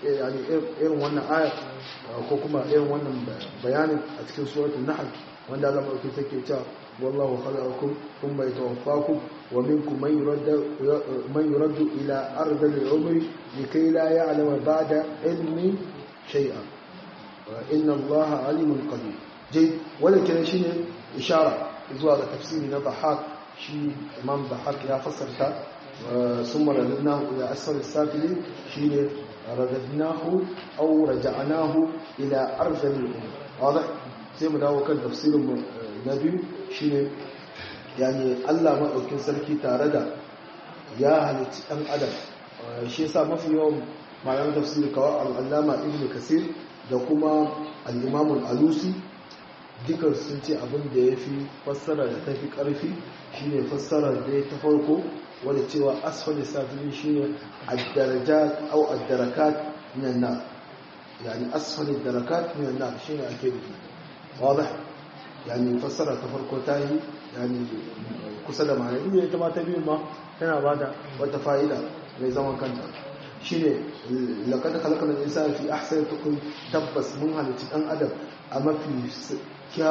irin wannan ayar ko kuma irin wannan bayanin a cikin suratul nahl wanda Allah mai take cewa wallahu khalaqakum thumma yatawaffakum wa minkum man yuraddu man yuraddu ila ardil umri likay la ya'lama ba'da ilmi shay'an inna Allah alimun qadir jai wala kenan shine ishara zuwa ga tafsiri na Bahaq shi Imam Bahaq ya fassarta ثم رددناه إلى أسفل السافلين شيء رددناه أو رجعناه إلى أرذل الأمور واضح زي ما داو كان تفسير النبي شيء يعني الله ما أكن سلكي تاردا يا هل أم أدم شيء صار ما في يوم ما يوم تفسير كوا العلامة ابن كثير da kuma al-Imam al-Alusi dukan sun ce abin da ya fi fassara da ta fi ƙarfi shine fassara da ya ta farko wadda cewa asfali safilin shi ne addarajat au addarakat minan nar yani asfali darakat minan nar shi ne ake nufi wadda yani fassara ta farko ta yi yani kusa da ma'ana inda ita ma ta biyu ma tana ba da wata fa'ida mai zaman kanta shi ne laƙar kalakar da isa fi ahsar tukun tabbas mun halitta ɗan adam a mafi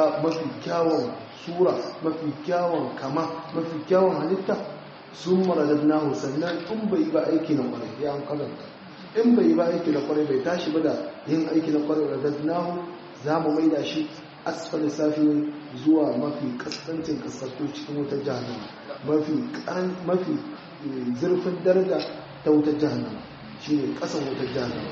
kyawun sura mafi kyawun kama mafi kyawun halitta sun maradadnahu sannan in bai ba aiki na kwarai ya an kalanta in bai ba aiki na kwarai bai tashi ba da yin aiki na kwarai radadnahu za mu maida shi asfali safi zuwa mafi kasancin kasarto cikin wutar jahannama mafi mafi zurfin daraja ta wutar jahannama shi ne kasan wutar jahannama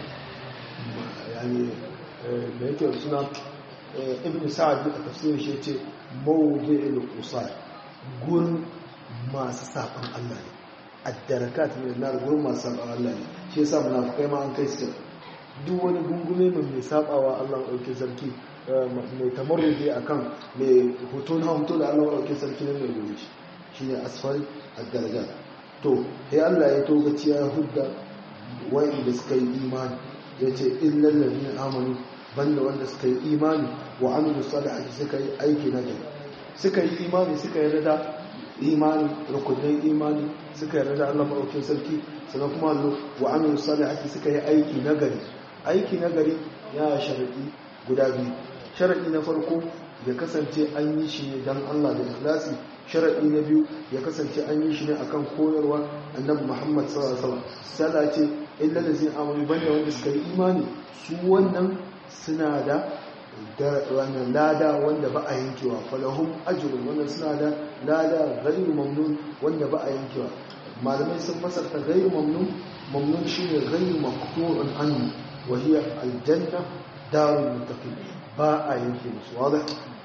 yani da yake suna ibn sa'ad a tafsirin shi ce mawdi'ul qusay gurin masu saɓan Allah ne addarakat ne na gurin masu saɓan Allah ne shi yasa munafikai ma an kai su duk wani gungume mai mai saɓawa Allah ɗauke sarki mai tamarrude akan mai hoto na hoto da Allah ɗauke sarki ne mai gobe shi shine asfal addarakat to sai Allah ya togaci ya hudda wa'inda suka yi imani ya ce illal ladina amanu banda wanda suka yi imani wa amilu salihati suka yi aiki na gari suka yi imani suka yi rada imani rukunin imani suka yarda da Allah maɗaukin sarki sannan kuma allo wa amilu salihati suka yi aiki na gari aiki na gari ya sharaɗi guda biyu sharaɗi na farko ya kasance an yi shi ne don Allah da ikhlasi sharaɗi na biyu ya kasance an yi shi ne akan koyarwa annabi Muhammad sallallahu alaihi wasallam sala ce illa lazin amanu banda wanda suka yi imani su wannan suna da wannan lada wanda ba a yankewa falahum ajrun wannan suna da lada ghairu mamnun wanda ba a yankewa malamai sun fasarta ghairu mamnun mamnun shine ghairu maqtu'un anhu wa hiya aljanna darul muttaqin ba a yanke musu wadah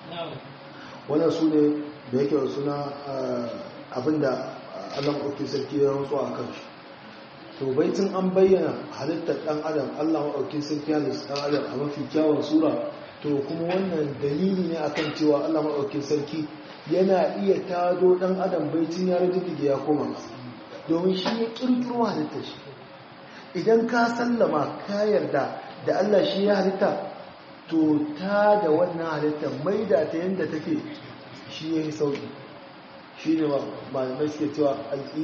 wannan sune da yake suna abinda Allah maɗauki sarki ya rantsu a kan shi to baitin an bayyana halittar ɗan adam Allah maɗauki sarki halittar ɗan adam a mafi kyawun sura to kuma wannan dalili ne akan cewa Allah maɗauki sarki yana iya tado ɗan adam baitin ya rajin ya koma domin shi ya ƙirƙiro halittar shi idan ka sallama ka yarda da Allah shi ya halitta to ta da wannan halittar maida ta yadda take shi ya yi sauƙi shi ne malamai suke cewa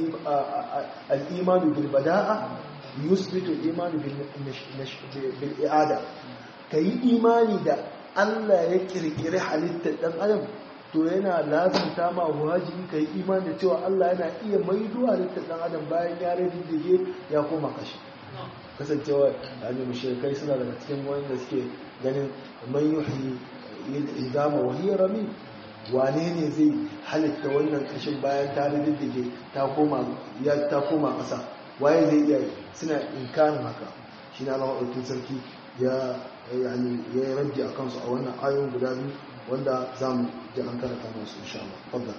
al'imanu bil bada'a yusbitu imanu bil i'ada ka yi imani da Allah ya kirkiri halittar ɗan adam to yana lazimta ma wajibi ka yi imani da cewa Allah yana iya maido halittar ɗan adam bayan ya riddige ya koma kashi kasancewa yani mushrikai suna daga cikin wanda suke ganin man yuhyi idama wa hiya rami wane ne zai halitta wannan kashin bayan ta riddige ta koma ya ta koma ƙasa waye zai iya suna inkarin haka shi na Allah ɗaukin sarki ya yani ya yi raddi a kansu a wannan ayoyin guda biyu wanda za mu ji an karanta masu insha Allah fadda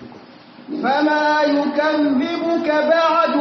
فما يكذبك بعد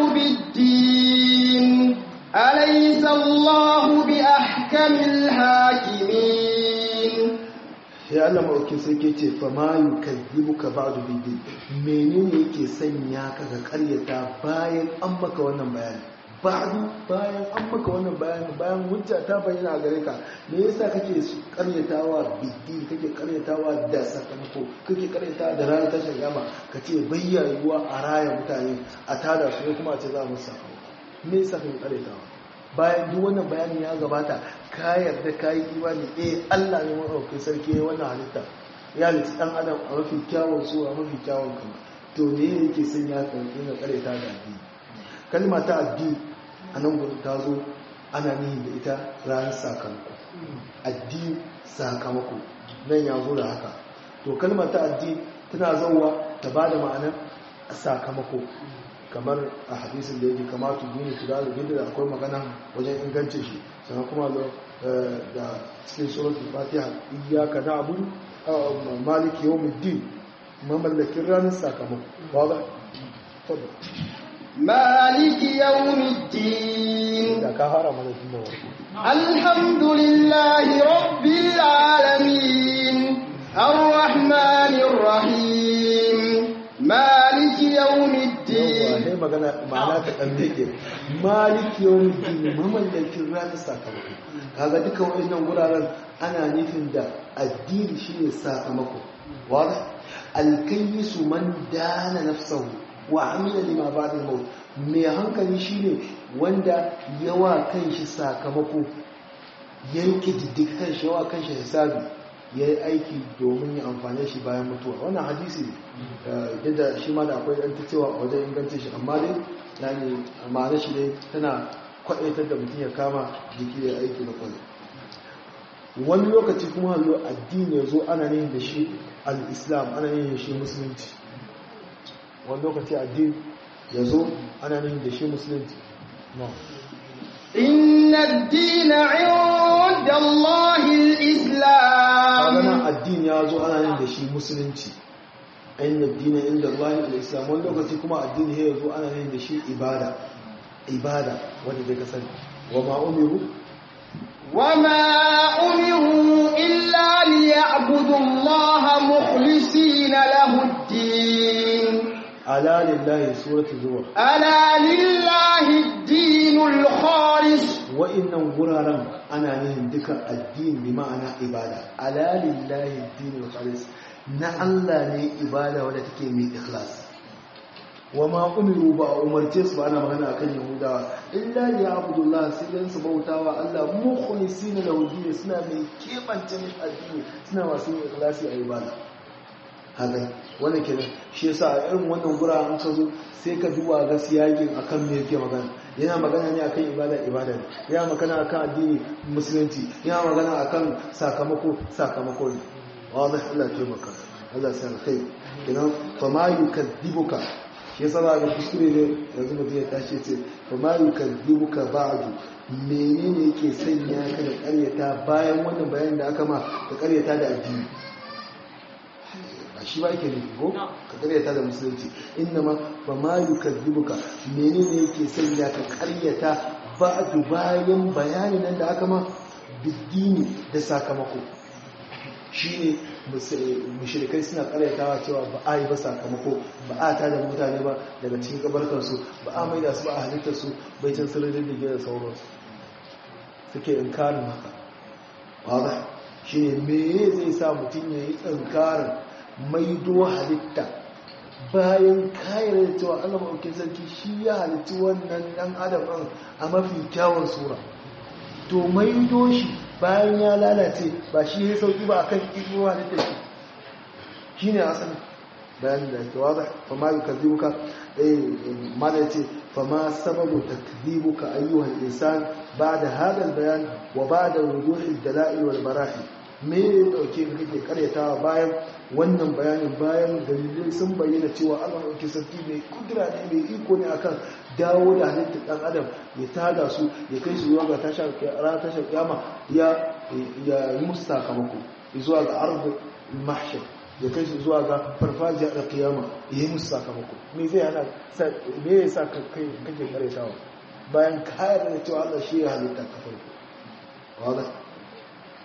بالدين أليس الله بأحكم الحاكمين sai Allah maɗauki sai ke ce fa ma yukazzibuka ba'du bidin menene yake sanya ka ga ƙaryata bayan an maka wannan bayani ba'du bayan an maka wannan bayani bayan hujja ta bayyana a gare ka me yasa kake ƙaryatawa bidin kake ƙaryatawa da sakamako kake ƙaryatawa da ranar tashar yama ka ce bayyayuwa a raya mutane a tada su ne kuma a ce za mu sakamako me yasa kake ƙaryatawa bayan duk wannan bayani ya gabata ka yarda ka yi imani eh Allah ne maɗaukin sarki ya wannan halitta ya halitta ɗan adam a mafi kyawun su a mafi kyawun kama to ne yake son ya karɓi na ƙare ta da addini kalma ta addini a nan gudu ta zo ana nihin da ita ranar sakamako addini sakamako nan ya zo da haka to kalma ta addini tana zauwa ta ba da ma'anar sakamako kamar a hadisin da yake kamata duni su da gida da akwai magana wajen ingance shi sannan kuma da cikin suratul fatiha iyyaka na'budu maliki yawmiddin mamallakin ranar sakamako ba ga fadu maliki yawmiddin da ka fara mana tun da warko alhamdulillahi rabbil alamin arrahmanir rahim maliki yawmiddin sai magana ma'ana ta dan dake maliki yawmiddin mamallakin ranar sakamako kaga duka wayannan guraren ana nufin da addini shine sakamako wala alkayyisu man dana nafsahu wa amila lima ba'da al-maut mai hankali shine wanda yawa kanshi sakamako yanke diddik kanshi yawa kanshi hisabi ya yi aiki domin ya amfane shi bayan mutuwa wannan hadisi yadda shi ma da akwai ɗan ta cewa wajen ingancin shi amma dai yani ma'ana shi dai tana kwaɗaitar da mutum ya kama jiki ya aiki na kwallo wani lokaci kuma hallo addini ya zo ana yin da shi al-islam ana yin da shi musulunci wani lokaci addini ya zo ana yin da shi musulunci إن الدين عند الله الإسلام nan addini ya zo ana yin da shi musulunci ainihin addini inda Allah al-islam wani lokaci kuma addini ya zo ana yin da shi ibada ibada wanda zai kasance wa ma umiru وما أمروا إلا ليعبدوا الله مخلصين له الدين ala lillahi suratul zumar ألا لله الدين الخالص wa'annan guraren ana yin duka addini bi ma'ana ibada ala lillahi dinul khalis na Allah ne ibada wadda take mai ikhlas wa ma umiru ba a umarce su ba ana magana akan yahudawa illa ya abudullah sai dan su bautawa Allah mukhlisina lahu din suna mai kebance mishi addini suna masu yin ikhlasi a ibada haka wannan kenan shi yasa a irin wannan gura an ka zo sai ka duba ga siyakin akan me yake magana yana magana ne akan ibada ibada ne yana magana akan addini musulunci yana magana akan sakamako sakamako ne wadah Allah ya taimaka Allah sai kai kenan fa ma yukadzibuka shi yasa za ga kuskure ne yanzu mutum ya tashi ce fa ma yukadzibuka ba'du menene yake sanya ka da ƙaryata bayan wannan bayanin da aka ma ka ƙaryata da addini a shi ba yake nufi ko ka karyata da musulunci inna ma ba ma yi kaddibuka menene yake sanya ka karyata ba a bayan bayani nan da aka ma biddini da sakamako shi ne mushrikai suna karyatawa cewa ba a yi ba sakamako ba a ta da mutane ba daga cikin kabarkarsu ba a maida su ba a halittarsu bai can sirrin da da sauransu suke inkarin haka wadda shi ne me zai sa mutum ya yi inkarin maido halitta bayan kayar da cewa Allah maɗaukin sarki shi ya halitti wannan ɗan adam ɗin a mafi kyawun sura to maido shi bayan ya lalace ba shi ya sauki ba akan ido halitta shi shi ne asali bayan da ke wada fa ma yi kaddibuka ma da ya ce fa ma sababu takdibuka ayyuhal insan ba da hadal bayan wa ba da wuduhin dala'il wal barahi me ya dauke ka kake karyatawa bayan wannan bayanin bayan dalilai sun bayyana cewa Allah ɗauki sarki mai kudura ne mai iko ne akan dawo da halittar ɗan adam ya tada su ya kai su zuwa ga tashar kiyama ya yi musu sakamako zuwa ga arzu mahshar ya kai su zuwa ga farfajiya da kiyama ya yi musu sakamako me zai hana me ya sa kai kake karyatawa bayan kayar da cewa Allah shi ya halitta ka farko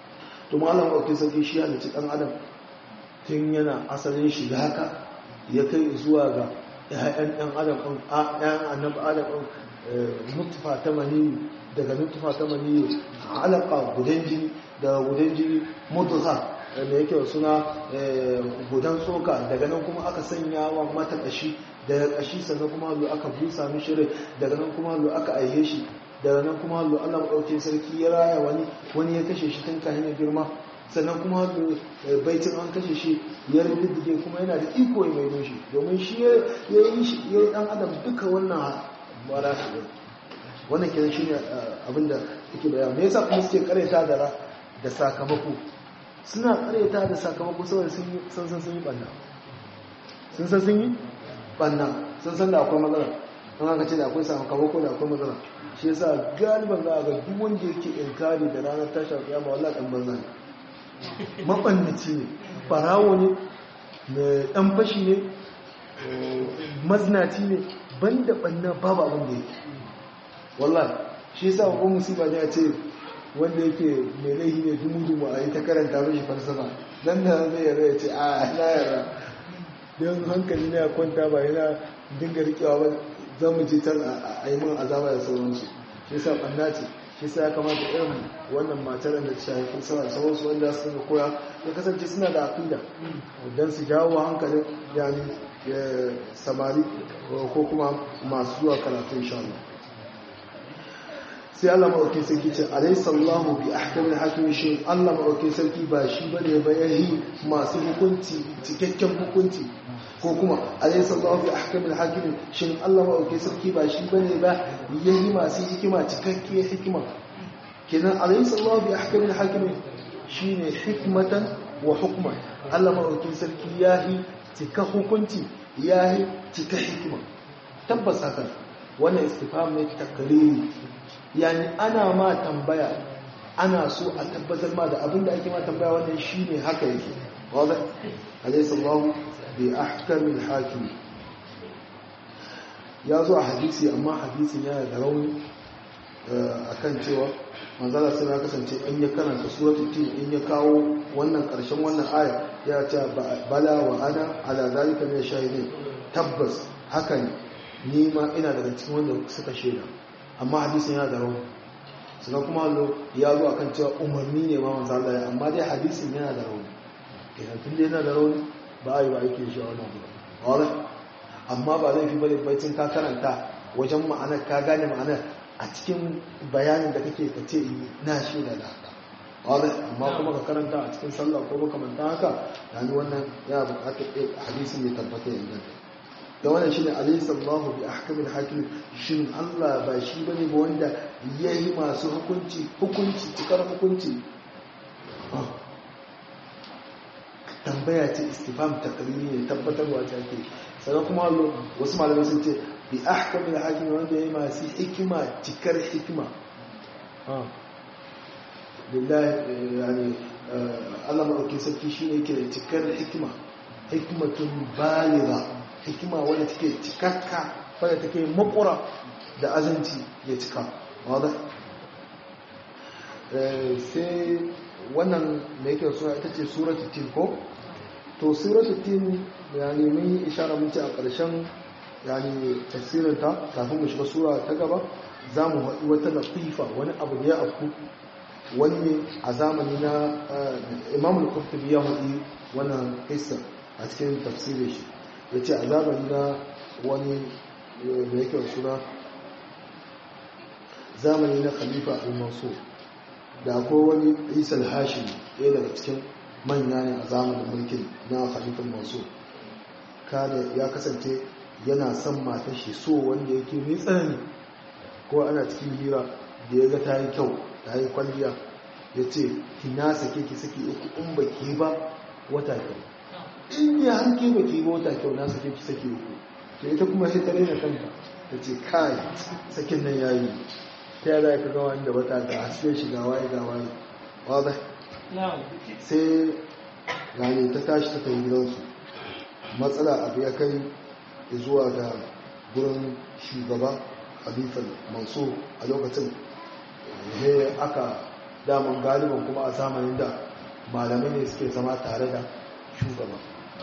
to malam ɗauki sarki shi halicci ɗan adam tun yana asalin shi da haka ya kai zuwa ga ‘ya'yan ɗan adam ɗin ‘ya'yan annabi adam ɗin nutufa ta maniyu daga nutufa ta maniyu alaƙa gudan jini daga gudan jini mutuha da yake suna gudan tsoka daga nan kuma aka sanya wa mata ƙashi daga ƙashi sannan kuma hallo aka busa mishi rai daga nan kuma hallo aka aihe shi daga nan kuma hallo allah maɗauki sarki ya raya wani wani ya kashe shi tun kahin girma sannan kuma baitin an kashe shi ya riddige kuma yana da iko ya mai shi domin shi ya yi shi ya yi dan adam duka wannan mara su wannan kenan shine abinda yake bayan me yasa kuma suke kareta da da sakamako suna kareta da sakamako saboda sun san sun yi banna sun san sun yi banna sun san da akwai matsala don haka ce da akwai sakamako da akwai matsala shi yasa galiban za a ga duk wanda yake inkari da ranar tashar kiyama wallahi dan banza ne mabannaci ne farawo ne mai dan fashi ne maznaci ne banda banna babu abin da yake wallahi shi yasa ko musiba ne a ce wanda yake mai laihi ne dumu-dumu a yi ta karanta mashi falsafa nan da zai yara ya ce a na yara don hankali na ya kwanta ba yana dinga rikewa ba zan mu je can a yi min azaba da sauransu shi yasa banna ce shi sa ya kamata irin wannan matar da ta shafi sama sauransu wanda su ga koya ya kasance suna da aqida don su jawo hankalin yani samari ko kuma masu zuwa karatu insha Allah sai Allah maɗauki sarki ce alaysa Allahu bi ahkamil hakim shi Allah maɗauki sarki ba shi bane ba yahi masu hukunci cikakken hukunci ko kuma alaysa Allahu bi ahkamil hakim shin Allah maɗauki sarki ba shi bane ba yahi masu hikima cikakke hikima kenan alaysa Allahu bi ahkamil hakim shine hikmatan wa hukma Allah maɗauki sarki yahi cika hukunci yahi cika hikima tabbas haka wannan istifham ne takriri yani ana ma tambaya ana so a tabbatar ma da abinda ake ma tambaya wannan shine haka yake wadda alaysa Allah bi ahkamil hakim ya zo a hadisi amma hadisin yana da rauni akan cewa manzala sai ya kasance in ya karanta suratul tin in ya kawo wannan karshen wannan aya ya ce bala wa ana ala zalika min shahidin tabbas haka ne ni ma ina daga cikin wanda suka shaida amma hadisin yana da rauni sannan kuma hallo ya zo akan cewa umarni ne ma manzo Allah amma dai hadisin yana da rauni idan tun yana da rauni ba a yi ba aiki shi a wannan abu wala amma ba zai fi bane baitin ka karanta wajen ma'anar ka gane ma'anar a cikin bayanin da kake ka ce na shi da haka wala amma kuma ka karanta a cikin sallah ko makamanta haka yani wannan yana buƙatar hadisin ya tabbata ya inganta da wannan shine alayhi sallahu bi ahkamil hakim shin Allah ba shi bane ba wanda yayi masu hukunci hukunci cikar hukunci tambaya ce istifham takriri ne tabbatarwa ce ake sannan kuma wasu malamai sun ce bi ahkamil hakim wanda yayi masu hikima cikar hikima billahi yani Allah madaukakin sarki shine yake da cikar hikima hikmatun baligha hikima wadda take cikakka wadda take makura da azanci ya cika wadda sai wannan da yake suna ita ce suratul tin ko to suratul tin yani mun yi ishara mun ce a ƙarshen yani tafsirinta kafin mu shiga sura ta gaba za mu haɗu wata latifa wani abu da ya afku wani ne a zamani na imamul qurtubi ya haɗi wannan kissa a cikin tafsirin shi ya ce a zamani na wani da yake suna zamani na khalifa al-mansur da akwai wani isal hashim ɗaya daga cikin manya ne a zamanin mulkin na khalifa mansur kada ya kasance yana son matar shi so wanda yake mai tsanani ko ana cikin hira da ya ga ta yi kyau ta yi kwalliya ya ce ki na sake ki sake uku in ba ki ba wata kyau in ya hanke ba ki mota kyau na sake ki sake uku to ita kuma sai ta rena kanta ta ce kai sakin nan yayi ta yada ka ga wanda wata ga haske shi ga waye ga waye waza sai gane ta tashi ta kai gidansu matsala abu ya kai zuwa ga gurin shugaba khalifan mansur a lokacin he aka daman galiban kuma a zamanin da malamai ne suke zama tare da shugaba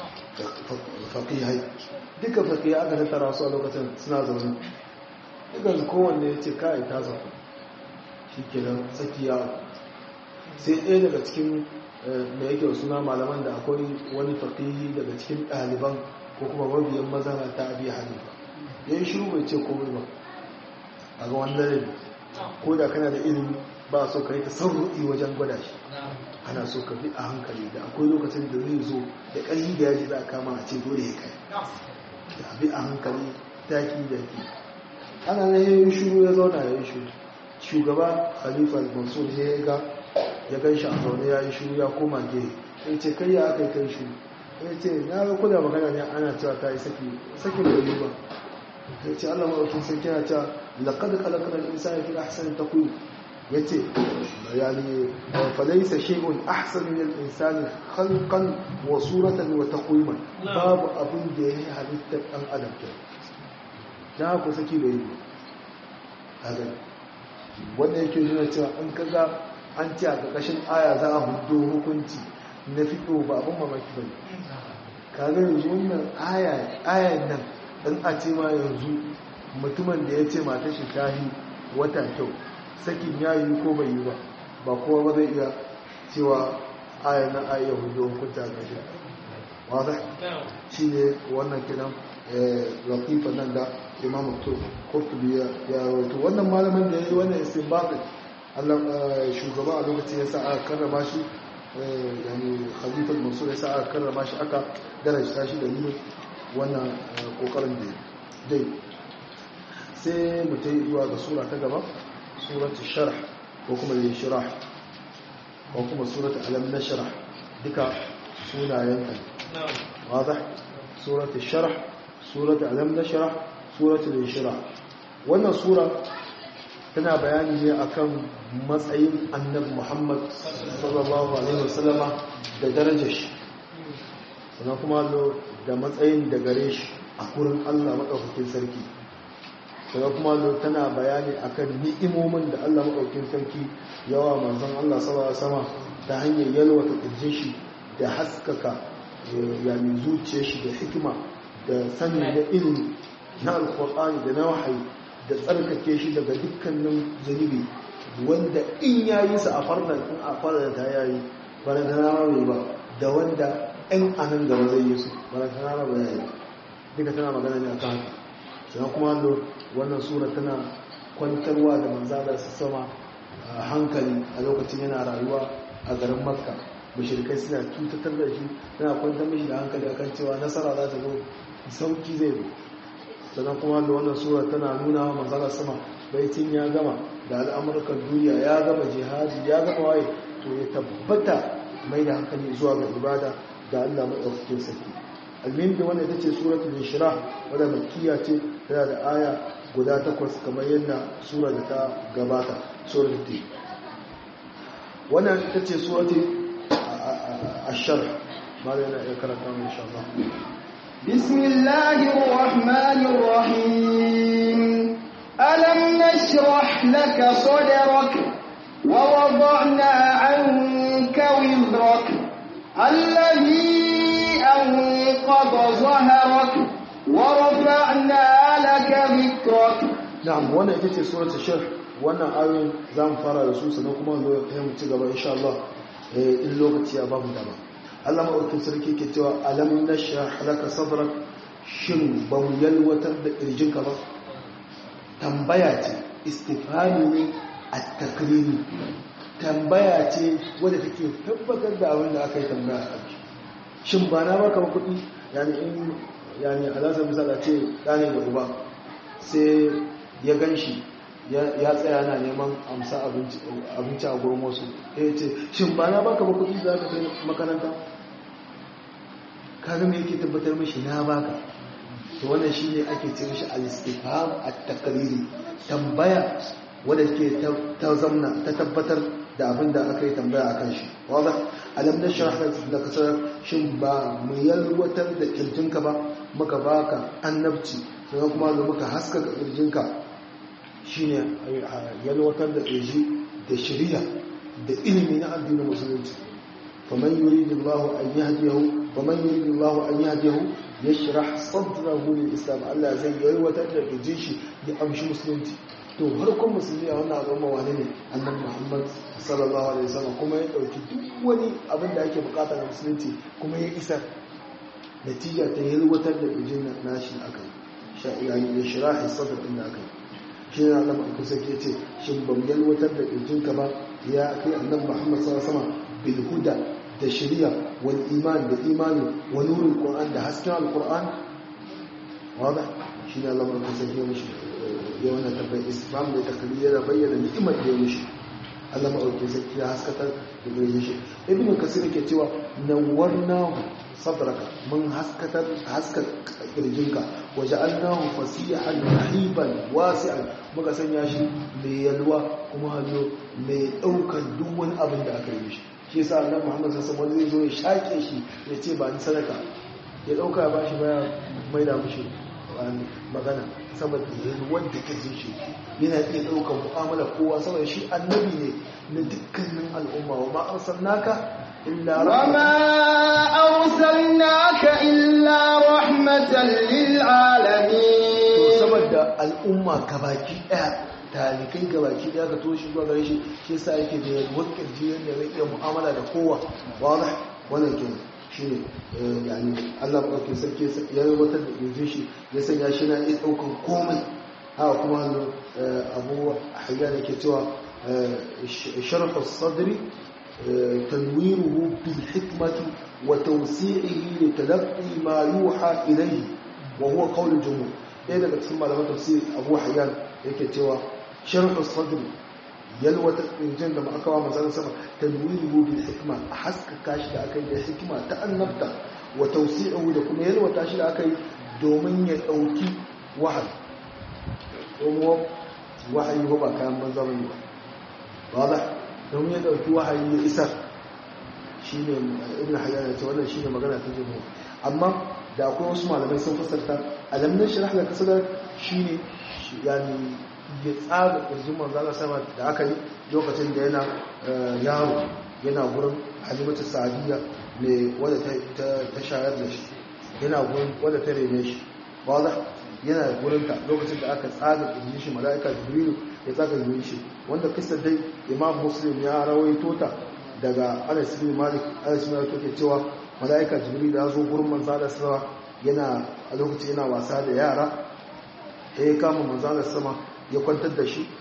faƙihai duka faƙihai aka tattara su a lokacin suna zaune duka kowanne ya ce kai ta zaune shi ke nan tsakiya sai ɗaya daga cikin da yake suna malaman da akwai wani faƙihi daga cikin ɗaliban ko kuma mabiyan mazana ta abi hanifa ya yi shiru bai ce komai ba a ga wanda ne ko da kana da ilimi ba so ka yi ta sauru'i wajen gwada shi ana so ka bi a hankali da akwai lokacin da zai zo da ƙarfi da yaji za a kama a ce dole ya kai da bi a hankali daki daki ana na yi shuru ya zauna ya yi shuru shugaba khalifa mansur ya ga ya gan shi a zaune ya yi shuru ya koma gehe ya ce kai ya aka yi kai shuru ya ce na ga kuna magana ne ana cewa ta yi saki sakin bai yi ba ya ce allah maɗaukin sarki yana cewa laƙad kalakar insani fi ahsani taqwim yace yani falaysa shay'un ahsanu min al-insani khalqan wa suratan wa taqwiman babu abin da yayi halittar dan adam ke da ku saki bai kaga wanda yake nuna cewa an kaga an ci a ƙarƙashin aya za a hudo hukunci na fito ba abin mamaki bane kaga yanzu wannan aya ayan nan dan a ce ma yanzu mutumin da ya ce mata shi tahi wata kyau sakin ya yi ko bai yi ba ba kowa ba zai iya cewa aya na aya hudu hukunta ga shi wadda shi ne wannan kinan latifa nan da imam kurtubi ya rawaito wannan malamin da ya yi wannan istinbatin allah shugaba a lokacin ya sa aka karrama shi yani khalifar mansur ya sa aka karrama shi aka darajta shi da yi wannan kokarin da dai sai mu ta yi zuwa ga sura ta gaba سورة الشرح وكما الانشراح وكما سورة ألم نشرح دكا سورة ينتهي واضح سورة الشرح سورة ألم نشرح سورة الانشراح wannan sura tana bayani ne akan matsayin annabi Muhammad sallallahu alaihi wasallama da darajar shi sannan kuma da matsayin da gare shi a gurin Allah madaukakin sarki daga kuma tana bayani akan ni'imomin da Allah maɗaukin sarki yawa manzon Allah sallallahu sama ta hanyar yalwata ƙirjin shi da haskaka yani zuciyar shi da hikima da sani da ilimi na alƙur'ani da na wahayi da tsarkake shi daga dukkanin zunubi wanda in yayi sa a farnan in a farnan ta yayi ba da na ba da wanda ɗan anan gaba zai yi su ba da na ba yayi duka tana magana ne akan haka sannan kuma wannan sura tana kwantarwa da manzala su sama hankali a lokacin yana rayuwa a garin makka mashirkai suna cutatar da shi tana kwantar mashi da hankali akan cewa nasara za ta zo sauki zai zo sannan kuma da wannan sura tana nuna wa manzala sama baitin ya gama da al'amurkan duniya ya gama jihadi ya gama waye to ya tabbata mai da hankali zuwa ga ibada da allah maɗaukakin sarki almin da wannan ita ce suratul inshirah wadda makkiya ce tana da aya guda takwas kamar yadda sura da ta gabata suratul ti wannan ita ce suratul ash-sharh mala yana iya karanta mu insha Allah bismillahir rahmanir rahim alam nashrah laka sadrak wa wada'na 'anka wizrak alladhi أنقض ظهرك ورفعنا لك ذكرك نعم وانا ita ce suratul sharh wannan ayoyin zamu fara da su sannan kuma zo ya mu ci gaba insha Allah in lokaci ya bamu dama Allah madaukakin sarki ke cewa alam nashrah laka sadrak shin ba mu yalwatar da kirjinka ba tambaya ce istifhami ne at-takriri tambaya ce wadda take tabbatar da abin da aka yi tambaya a kai shin ba na baka kuɗi yani in yani alasar misala ce ɗane da uba sai ya gan shi ya tsaya na neman amsa abinci a gurin wasu ya ce shin ba na baka ba kuɗi za ka kai makaranta kaga me yake tabbatar mishi na baka to wannan shi ne ake ce mishi al-istifham at-taqriri tambaya wadda ke ta zamna ta tabbatar da abin da aka yi tambaya akan shi wadda alam na shahar da kasar shin ba mu yalwatar da kirjinka ba muka baka annabci sannan kuma da muka haskaka kirjinka shine yalwatar da kirji da shari'a da ilimi na addinin musulunci faman yuridullahu an yahdiyahu faman yuridullahu an yahdiyahu yashrah sadrahu lil islam Allah zai yalwatar da kirjin shi ya amshi musulunci to harkon musulmi a wannan al'umma wani ne annabi Muhammad sallallahu alaihi wasallam kuma ya dauki duk wani abin da ake bukata na musulunci kuma ya isar natija ta yalwatar da kirjin nashi akai yani ya shirahi sadr din da akai shi ne Allah mai kusa ke ce shin ban yalwatar da kirjinka ba ya kai annabi Muhammad sallallahu alaihi wasallam bil huda da shari'a wal iman da imani wa nurul qur'an da hasken alquran wada shi ne Allah mai kusa ke mishi ya wannan tabbai islam da takaliya da bayyana ni'imar da ya mishi Allah mai kusa ya haskatar da gare shi ibn kasir ke cewa nawwarnahu sadraka mun haskatar haskar kirjinka waja'alnahu fasihan rahiban wasi'an muka sanya shi mai yalwa kuma hazo mai daukar duk wani abin da aka yi shi shi yasa annabi Muhammad sallallahu alaihi wasallam zai zo ya shake shi ya ce ba ni sadaka ya dauka ya bashi baya mai da mushi magana saboda yalwar da kirjin shi yana iya daukar mu'amala kowa saboda shi annabi ne na dukkanin al'umma wa ma arsalnaka إلا وما أرسلناك إلا رحمة للعالمين saboda al'umma gabaki daya talikai gabaki daya ka toshi zuwa gare shi shi yasa yake da yalwar kirji yadda zai iya mu'amala da kowa wadah wannan ke shine yani Allah madaukakin sarki ya rubutar da kirjin shi ya sanya shi na iya daukar komai haka kuma hannu abu hayyan yake cewa sharh as-sadri تنويره بالحكمة وتوسيعه لتلقي ما يوحى إليه وهو قول الجمهور إيه daga cikin malaman tafsir Abu Hayyan yake cewa sharh as-sadr yalwa injin da aka wa manzon sama tanwiruhu bil hikma haska kashi da akai da hikima ta annabta wa tawsi'uhu da kuma yalwa tashi da akai domin ya dauki wahayi domin wahayi ba kayan banza bane ba wala domin ya dauki wahayi ya isar shi ne ibn hayyar ya ce wannan shi ne magana ta jimu amma da akwai wasu malamai sun fasarta alamun shirah da kasadar shi ne yani ya tsara ƙirjin manzana sama da aka yi lokacin da yana yaro yana gurin halimatu sa'adiyya mai wadda ta shayar da shi yana gurin wadda ta rene shi wadda yana gurinta lokacin da aka tsaga ƙirjin shi mala'ika jibrilu ya tsaga ƙirjin shi wanda kistar dai imam muslim ya rawaito ta daga anas bin malik anas bin malik yake cewa malaika jibril ya zo gurin manzo da sama yana a lokacin yana wasa da yara sai ya kama manzo da sama ya kwantar da shi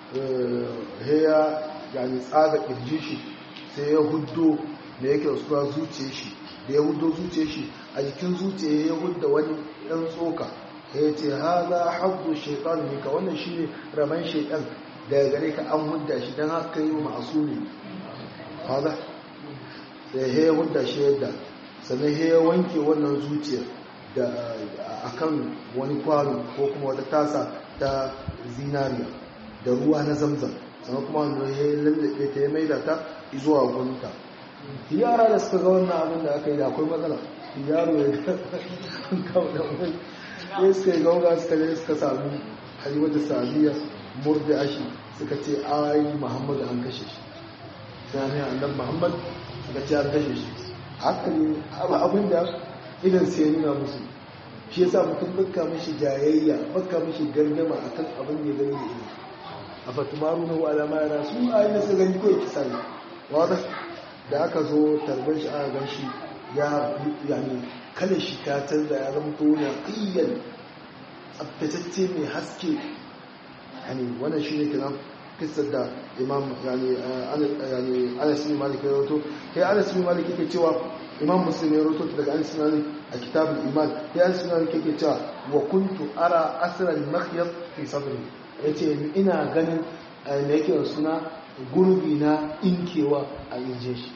eh ya yani tsaga kirji shi sai ya huddo da yake suwa zuciyar shi da ya huddo zuciyar shi a jikin zuciya ya hudda wani ɗan tsoka ya ce haza habbu shaitan ne ka wannan shine raman shaitan daga gare ka an hudda shi don haka yi ma'asumi fada da ya hudda shi yadda sannan ya wanke wannan zuciyar da akan wani kwano ko kuma wata tasa ta zinariya da ruwa na zamzam sannan kuma wanda ya lallabe ta ya maida ta zuwa gunta yara da suka ga wannan abin da aka yi da akwai matsala yaro ya kawo da wani ya suka yi gauga suka je suka sami halimatu sa'adiyya murdi ashi suka ce ai muhammadu an kashe shi sai ne annabi muhammad suka ce an kashe shi haka ne abin da idan sai ya nuna musu shi yasa mutum bakka mishi jayayya bakka mishi gardama akan abin da ya gani da ido a fatumaru na wa alama yana su ayi na su gani kawai kisa ne wada da aka zo tarbar shi aka gan shi ya yani kalar shi ta canza ya zama to na ƙiyyar tsabtatacce mai haske yani wannan shi ne kiran kisar da imam yani anas bin malik ya rawato kai anas bin malik yake cewa imam muslim ya rawato daga anas bin malik a kitabul iman kai anas bin malik yake cewa wa kuntu ara asra al makhyat fi sadri yace ina ganin me yake suna gurbi na inkewa a injin shi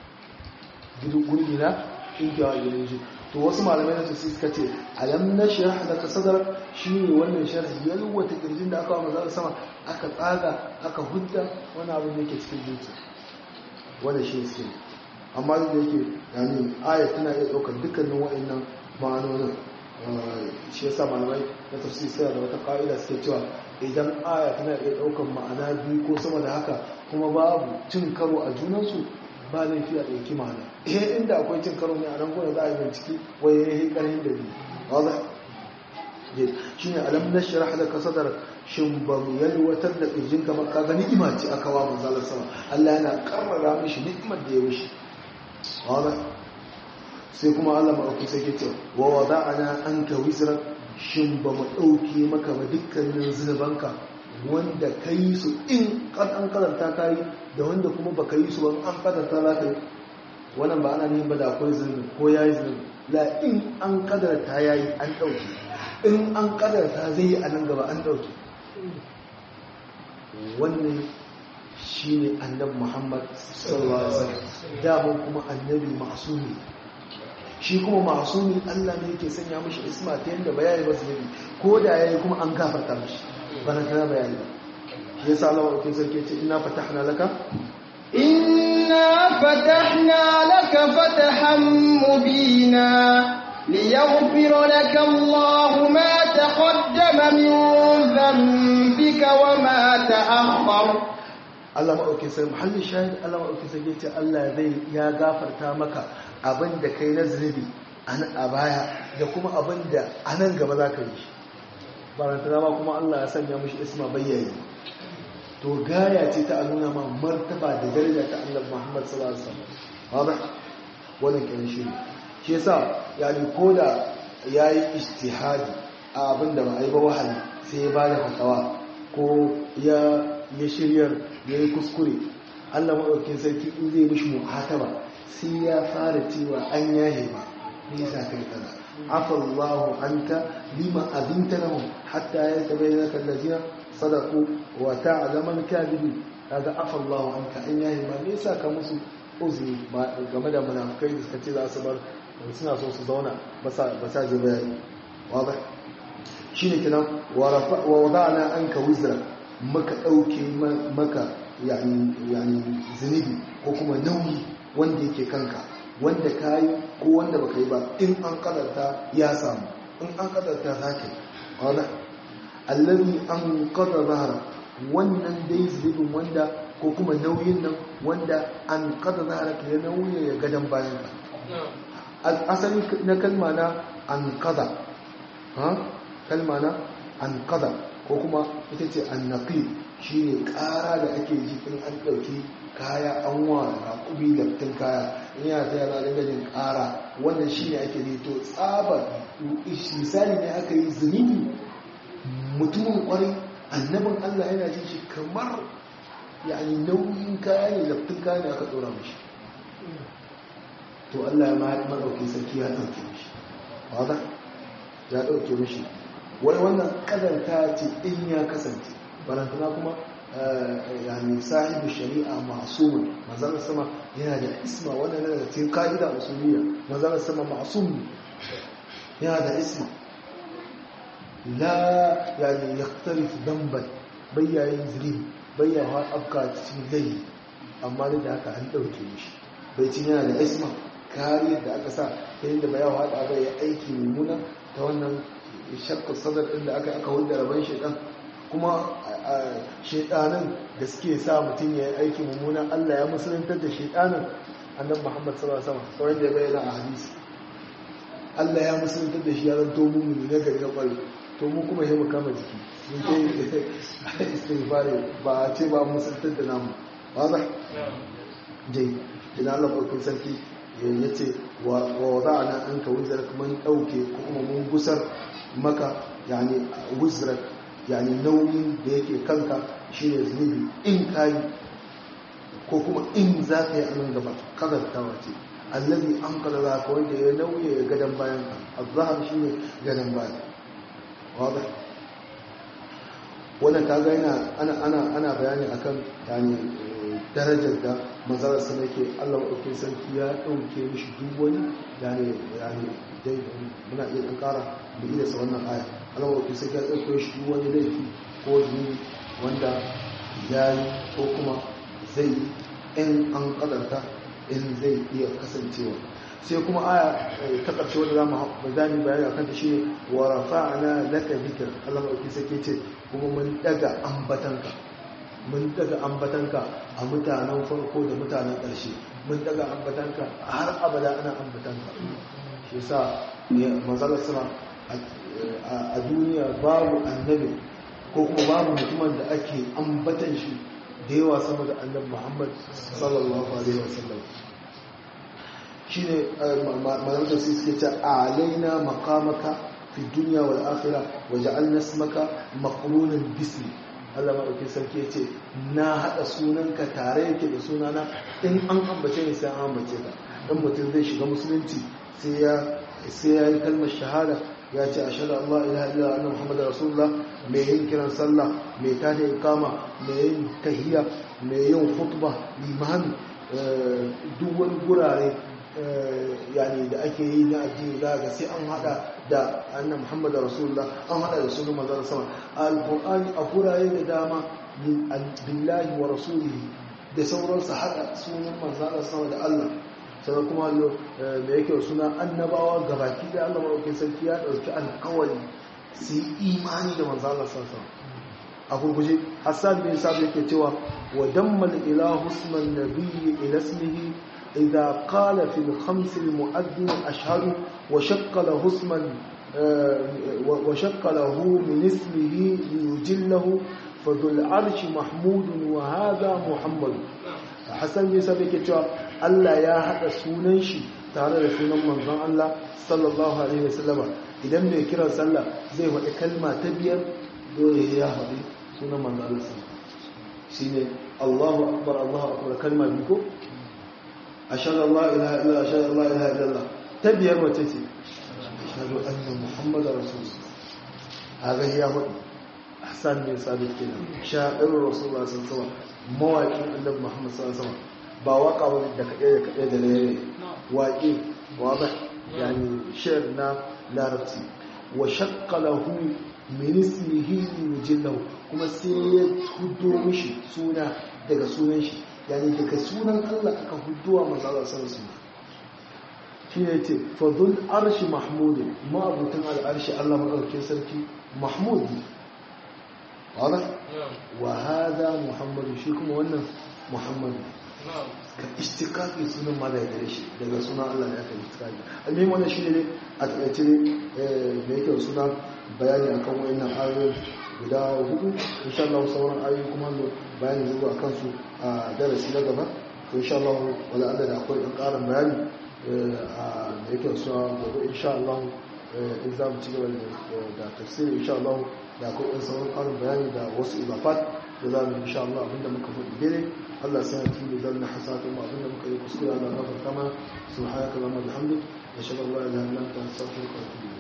gurbi na inkewa a injin shi to wasu malamai na tafsir suka ce alam nashrah laka sadrak shine wannan sharhi yalwata kirjin da aka wa manzo sama aka tsaga aka hudda wani abu da yake cikin zuciya wanda shi suke amma da yake yani aya tana iya daukar dukkanin wa'annan ma'anonin shi yasa malamai na tafsir suna da wata ka'ida suke cewa idan aya tana iya daukar ma'ana biyu ko sama da haka kuma babu cin karo a junansu ba laifi a ɗauki ma'ana eh inda akwai cin karo ne a nan gona za a yi bincike wai ya yi ƙarhin da biyu wadda shi ne alam na shirah da ka sadar shin ba mu yalwatar da ƙirjin ka maka ga ni'ima ce aka wa manzalar sama Allah yana karrara mishi ni'imar da ya mishi wadda sai kuma Allah maɗauki sai ke ce wa wada'ana an ka wizra shin ba mu ɗauke maka ba dukkanin zunubanka wanda ka yi su in an karanta ka yi da wanda kuma ba ka yi su ba an karanta za ka yi wannan ba ana neman ba da akwai zunubi ko ya yi zunubi la in an kadarta ya yi an ɗauke in an kadarta zai yi a nan gaba an ɗauke wannan shi ne annabi muhammad sallallahu alaihi wasallam daman kuma annabi masumi shi kuma masumi allah ne yake sanya mashi isma ta yadda bayani ba zunubi ko da ya yi kuma an gafarta mashi bana tana bayani ba shi yasa Allah wa sarki ce inna fatahna laka إنا فتحنا لك فتحا مبينا ليغفر لك الله ما تقدم من ذنبك وما تأخر Allah maɗauki sai muhallin shahid Allah maɗauki sai ce Allah zai ya gafarta maka abin da kai na zunubi a baya da kuma abin da a nan gaba za ka yi shi barantana ma kuma Allah ya sanya mushi isma bayyana to gaya ce ta nuna ma martaba da daraja ta Allah Muhammad sallallahu alaihi wasallam wada wannan kenan shi shi yasa yani koda yayi ijtihadi a abin da ba ai ba wahayi sai ya bada fatawa ko ya ya shiryar yayi kuskure Allah madaukakin sarki in zai mishi muhataba sai ya fara cewa an yahe ba me yasa kai kaza afallahu anta lima adinta lahum hatta yatabayyana allazina sadaku wa ta'laman kadhibi kaga afallahu anka an yahi ma me yasa ka musu uzuri game da munafikai da suka ce za su bar suna so su zauna ba sa ba sa je bayani wada shine kenan wa wada'na anka wizra maka dauke maka yani yani zunubi ko kuma nauyi wanda yake kanka wanda kayi ko wanda baka yi ba in an kadarta ya samu in an kadarta zaka wada allazi an qada zahara wannan dai zubin wanda ko kuma nauyin nan wanda an qada zahara ke ya nauyi ya gadan bayan ka asali na kalma na an qada ha kalma na an qada ko kuma ita ce an naqi shine ƙara da ake ji in an dauki kaya an wa raƙubi laftin kaya in yana ta yana da gajin ƙara wannan shine ake ji to tsabar misali ne aka yi zunubi mutumin kwarai annabin Allah yana jin shi kamar yani nauyin kaya ne laftin kaya ne aka tsora mashi to Allah ya maɗauki sarki ya ɗauke mashi wadda ya ɗauke mashi wani wannan ƙazanta ce in ya kasance barantana kuma yani sahibu shari'a masumun mazalar sama yana da isma wannan yana da cikin ka'ida usuliyya mazalar sama masum yana da isma la yani yaktarif damban bayyayin zirin bayyawa afka cikin laifi amma da haka an ɗauke mishi bai cin yana da isma kariyar da aka sa ta yadda bayan haɗa bai ya aiki mummuna ta wannan shakkar sadar ɗin da aka aka hulɗa rabon shaidan kuma shaidanin da suke sa mutum ya yi aiki mummuna allah ya musulantar da shaidanin annan muhammad sallallahu alaihi wasallam sauran da ya bayyana a hadisi allah ya musulantar da shi ya zanto mummuni na gari na ƙwari to mu kuma yi mu kama jiki mun ke istighfari ba a ce ba musulantar da namu ba za dai idan allah ƙwarfin sarki ya ce wa wada'ana an ka wuzar mun ɗauke ko kuma mun gusar maka yani wuzar yani nauyin da yake kanka shine zunubi in kayi ko kuma in za ka yi anan gaba kazartawa ce allazi an kada za ka wanda ya nauye ya gadon bayan ka azhar shine gadon bayan wadda wannan kaga yana ana ana ana bayani akan yani darajar da manzarar sa yake Allah madaukakin sarki ya dauke mishi duk wani yani yani dai muna iya dan kara da ida sa wannan aya Allah madaukakin sarki ya dauke shi duk wani laifi ko zunubi wanda yayi ko kuma zai in an kadarta in zai iya kasancewa sai kuma aya ta ƙarshe wanda zamu zani bayani akan ta shine wa rafa'na laka dhikr Allah madaukakin sarki ce kuma mun daga ambatanka mun daga ambatanka a mutanen farko da mutanen ƙarshe mun daga ambatanka a har abada ana ambatanka shi sa manzalar sama a duniya babu annabi ko kuma babu mutumin da ake ambatan shi da yawa sama da annabi muhammad sallallahu alaihi wasallam shi ne malamta su suke ce alaina makamaka fi duniya wal akhirah waja'alna ismaka maqrunan bismi Allah maɗauki sarki ya ce na haɗa sunanka tare yake da sunana in an ambace ne sai an ambace ka dan mutum zai shiga musulunci sai ya sai ya yi kalmar shahada ya ce ashhadu an la ilaha illa anna muhammadar rasulullah mai yin kiran sallah mai tada ikama mai yin tahiyya mai yin khutba limami duk wani gurare yani da ake yi na addini za ga sai an hada da annan muhammad rasulullah an hada da sunan manzon sama alqur'ani a gurare da dama billahi wa rasulihi da sauransu hada sunan manzon sama da Allah sai kuma da yake suna annabawa gabaki da Allah madaukakin sarki ya dauki alƙawari su yi imani da manzon Allah sallallahu a gurguje hassan bin sabi yake cewa wa dammal ilahu isman nabiyyi ila ismihi إذا قال في الخمس المؤذن أشهد وشق له اسما وشق له من اسمه ليجله فذو العرش محمود وهذا محمد حسن يسابك cewa Allah ya haɗa sunan shi tare da sunan manzon Allah sallallahu alaihi wasallama idan mai kiran sallah zai faɗi kalma ta biyar dole ya faɗi sunan manzon Allah shine Allahu akbar Allahu akbar kalma biyu ko ashhadu an la ilaha illa ashhadu an la ilaha illallah ta biyar wace ce ashhadu anna muhammadar rasulullah haga ya hudu ahsan bin sabit kenan sha'irur rasulullah sallallahu alaihi wasallam mawaƙin annabi muhammad sallallahu alaihi wasallam ba waka wani da kaɗe da kaɗe da rere waƙe wadah yani shayar na larabci wa shaqqa lahu min ismihi yujillahu kuma sai ya hudo mishi suna daga sunan shi yani daga sunan Allah aka huduwa manzo Allah sallallahu alaihi shi ne ce fadul arshi mahmud ma abutan al'arshi Allah madaukakin sarki mahmud wala wa hada muhammadu shi kuma wannan muhammadu ka istikaki sunan ma da gare shi daga sunan Allah da aka istikaki almin wannan shi ne a takaice da yake suna bayani akan wayannan ayoyin guda hudu insha Allah sauran ayoyi kuma bayani zuwa kansu a darasi na gaba to insha Allah wala Allah da akwai dan karin bayani a da yake suna gobe insha Allah in za mu ci gaba da tafsiri insha Allah da akwai dan sauran karin bayani da wasu ibafat da za mu insha Allah abinda muka faɗi dare Allah sai ya tuba da na hasatun mu abinda muka yi kuskure Allah ya gafarta mana subhanaka allahumma bihamdik ashhadu an la ilaha illa anta astaghfiruka wa atubu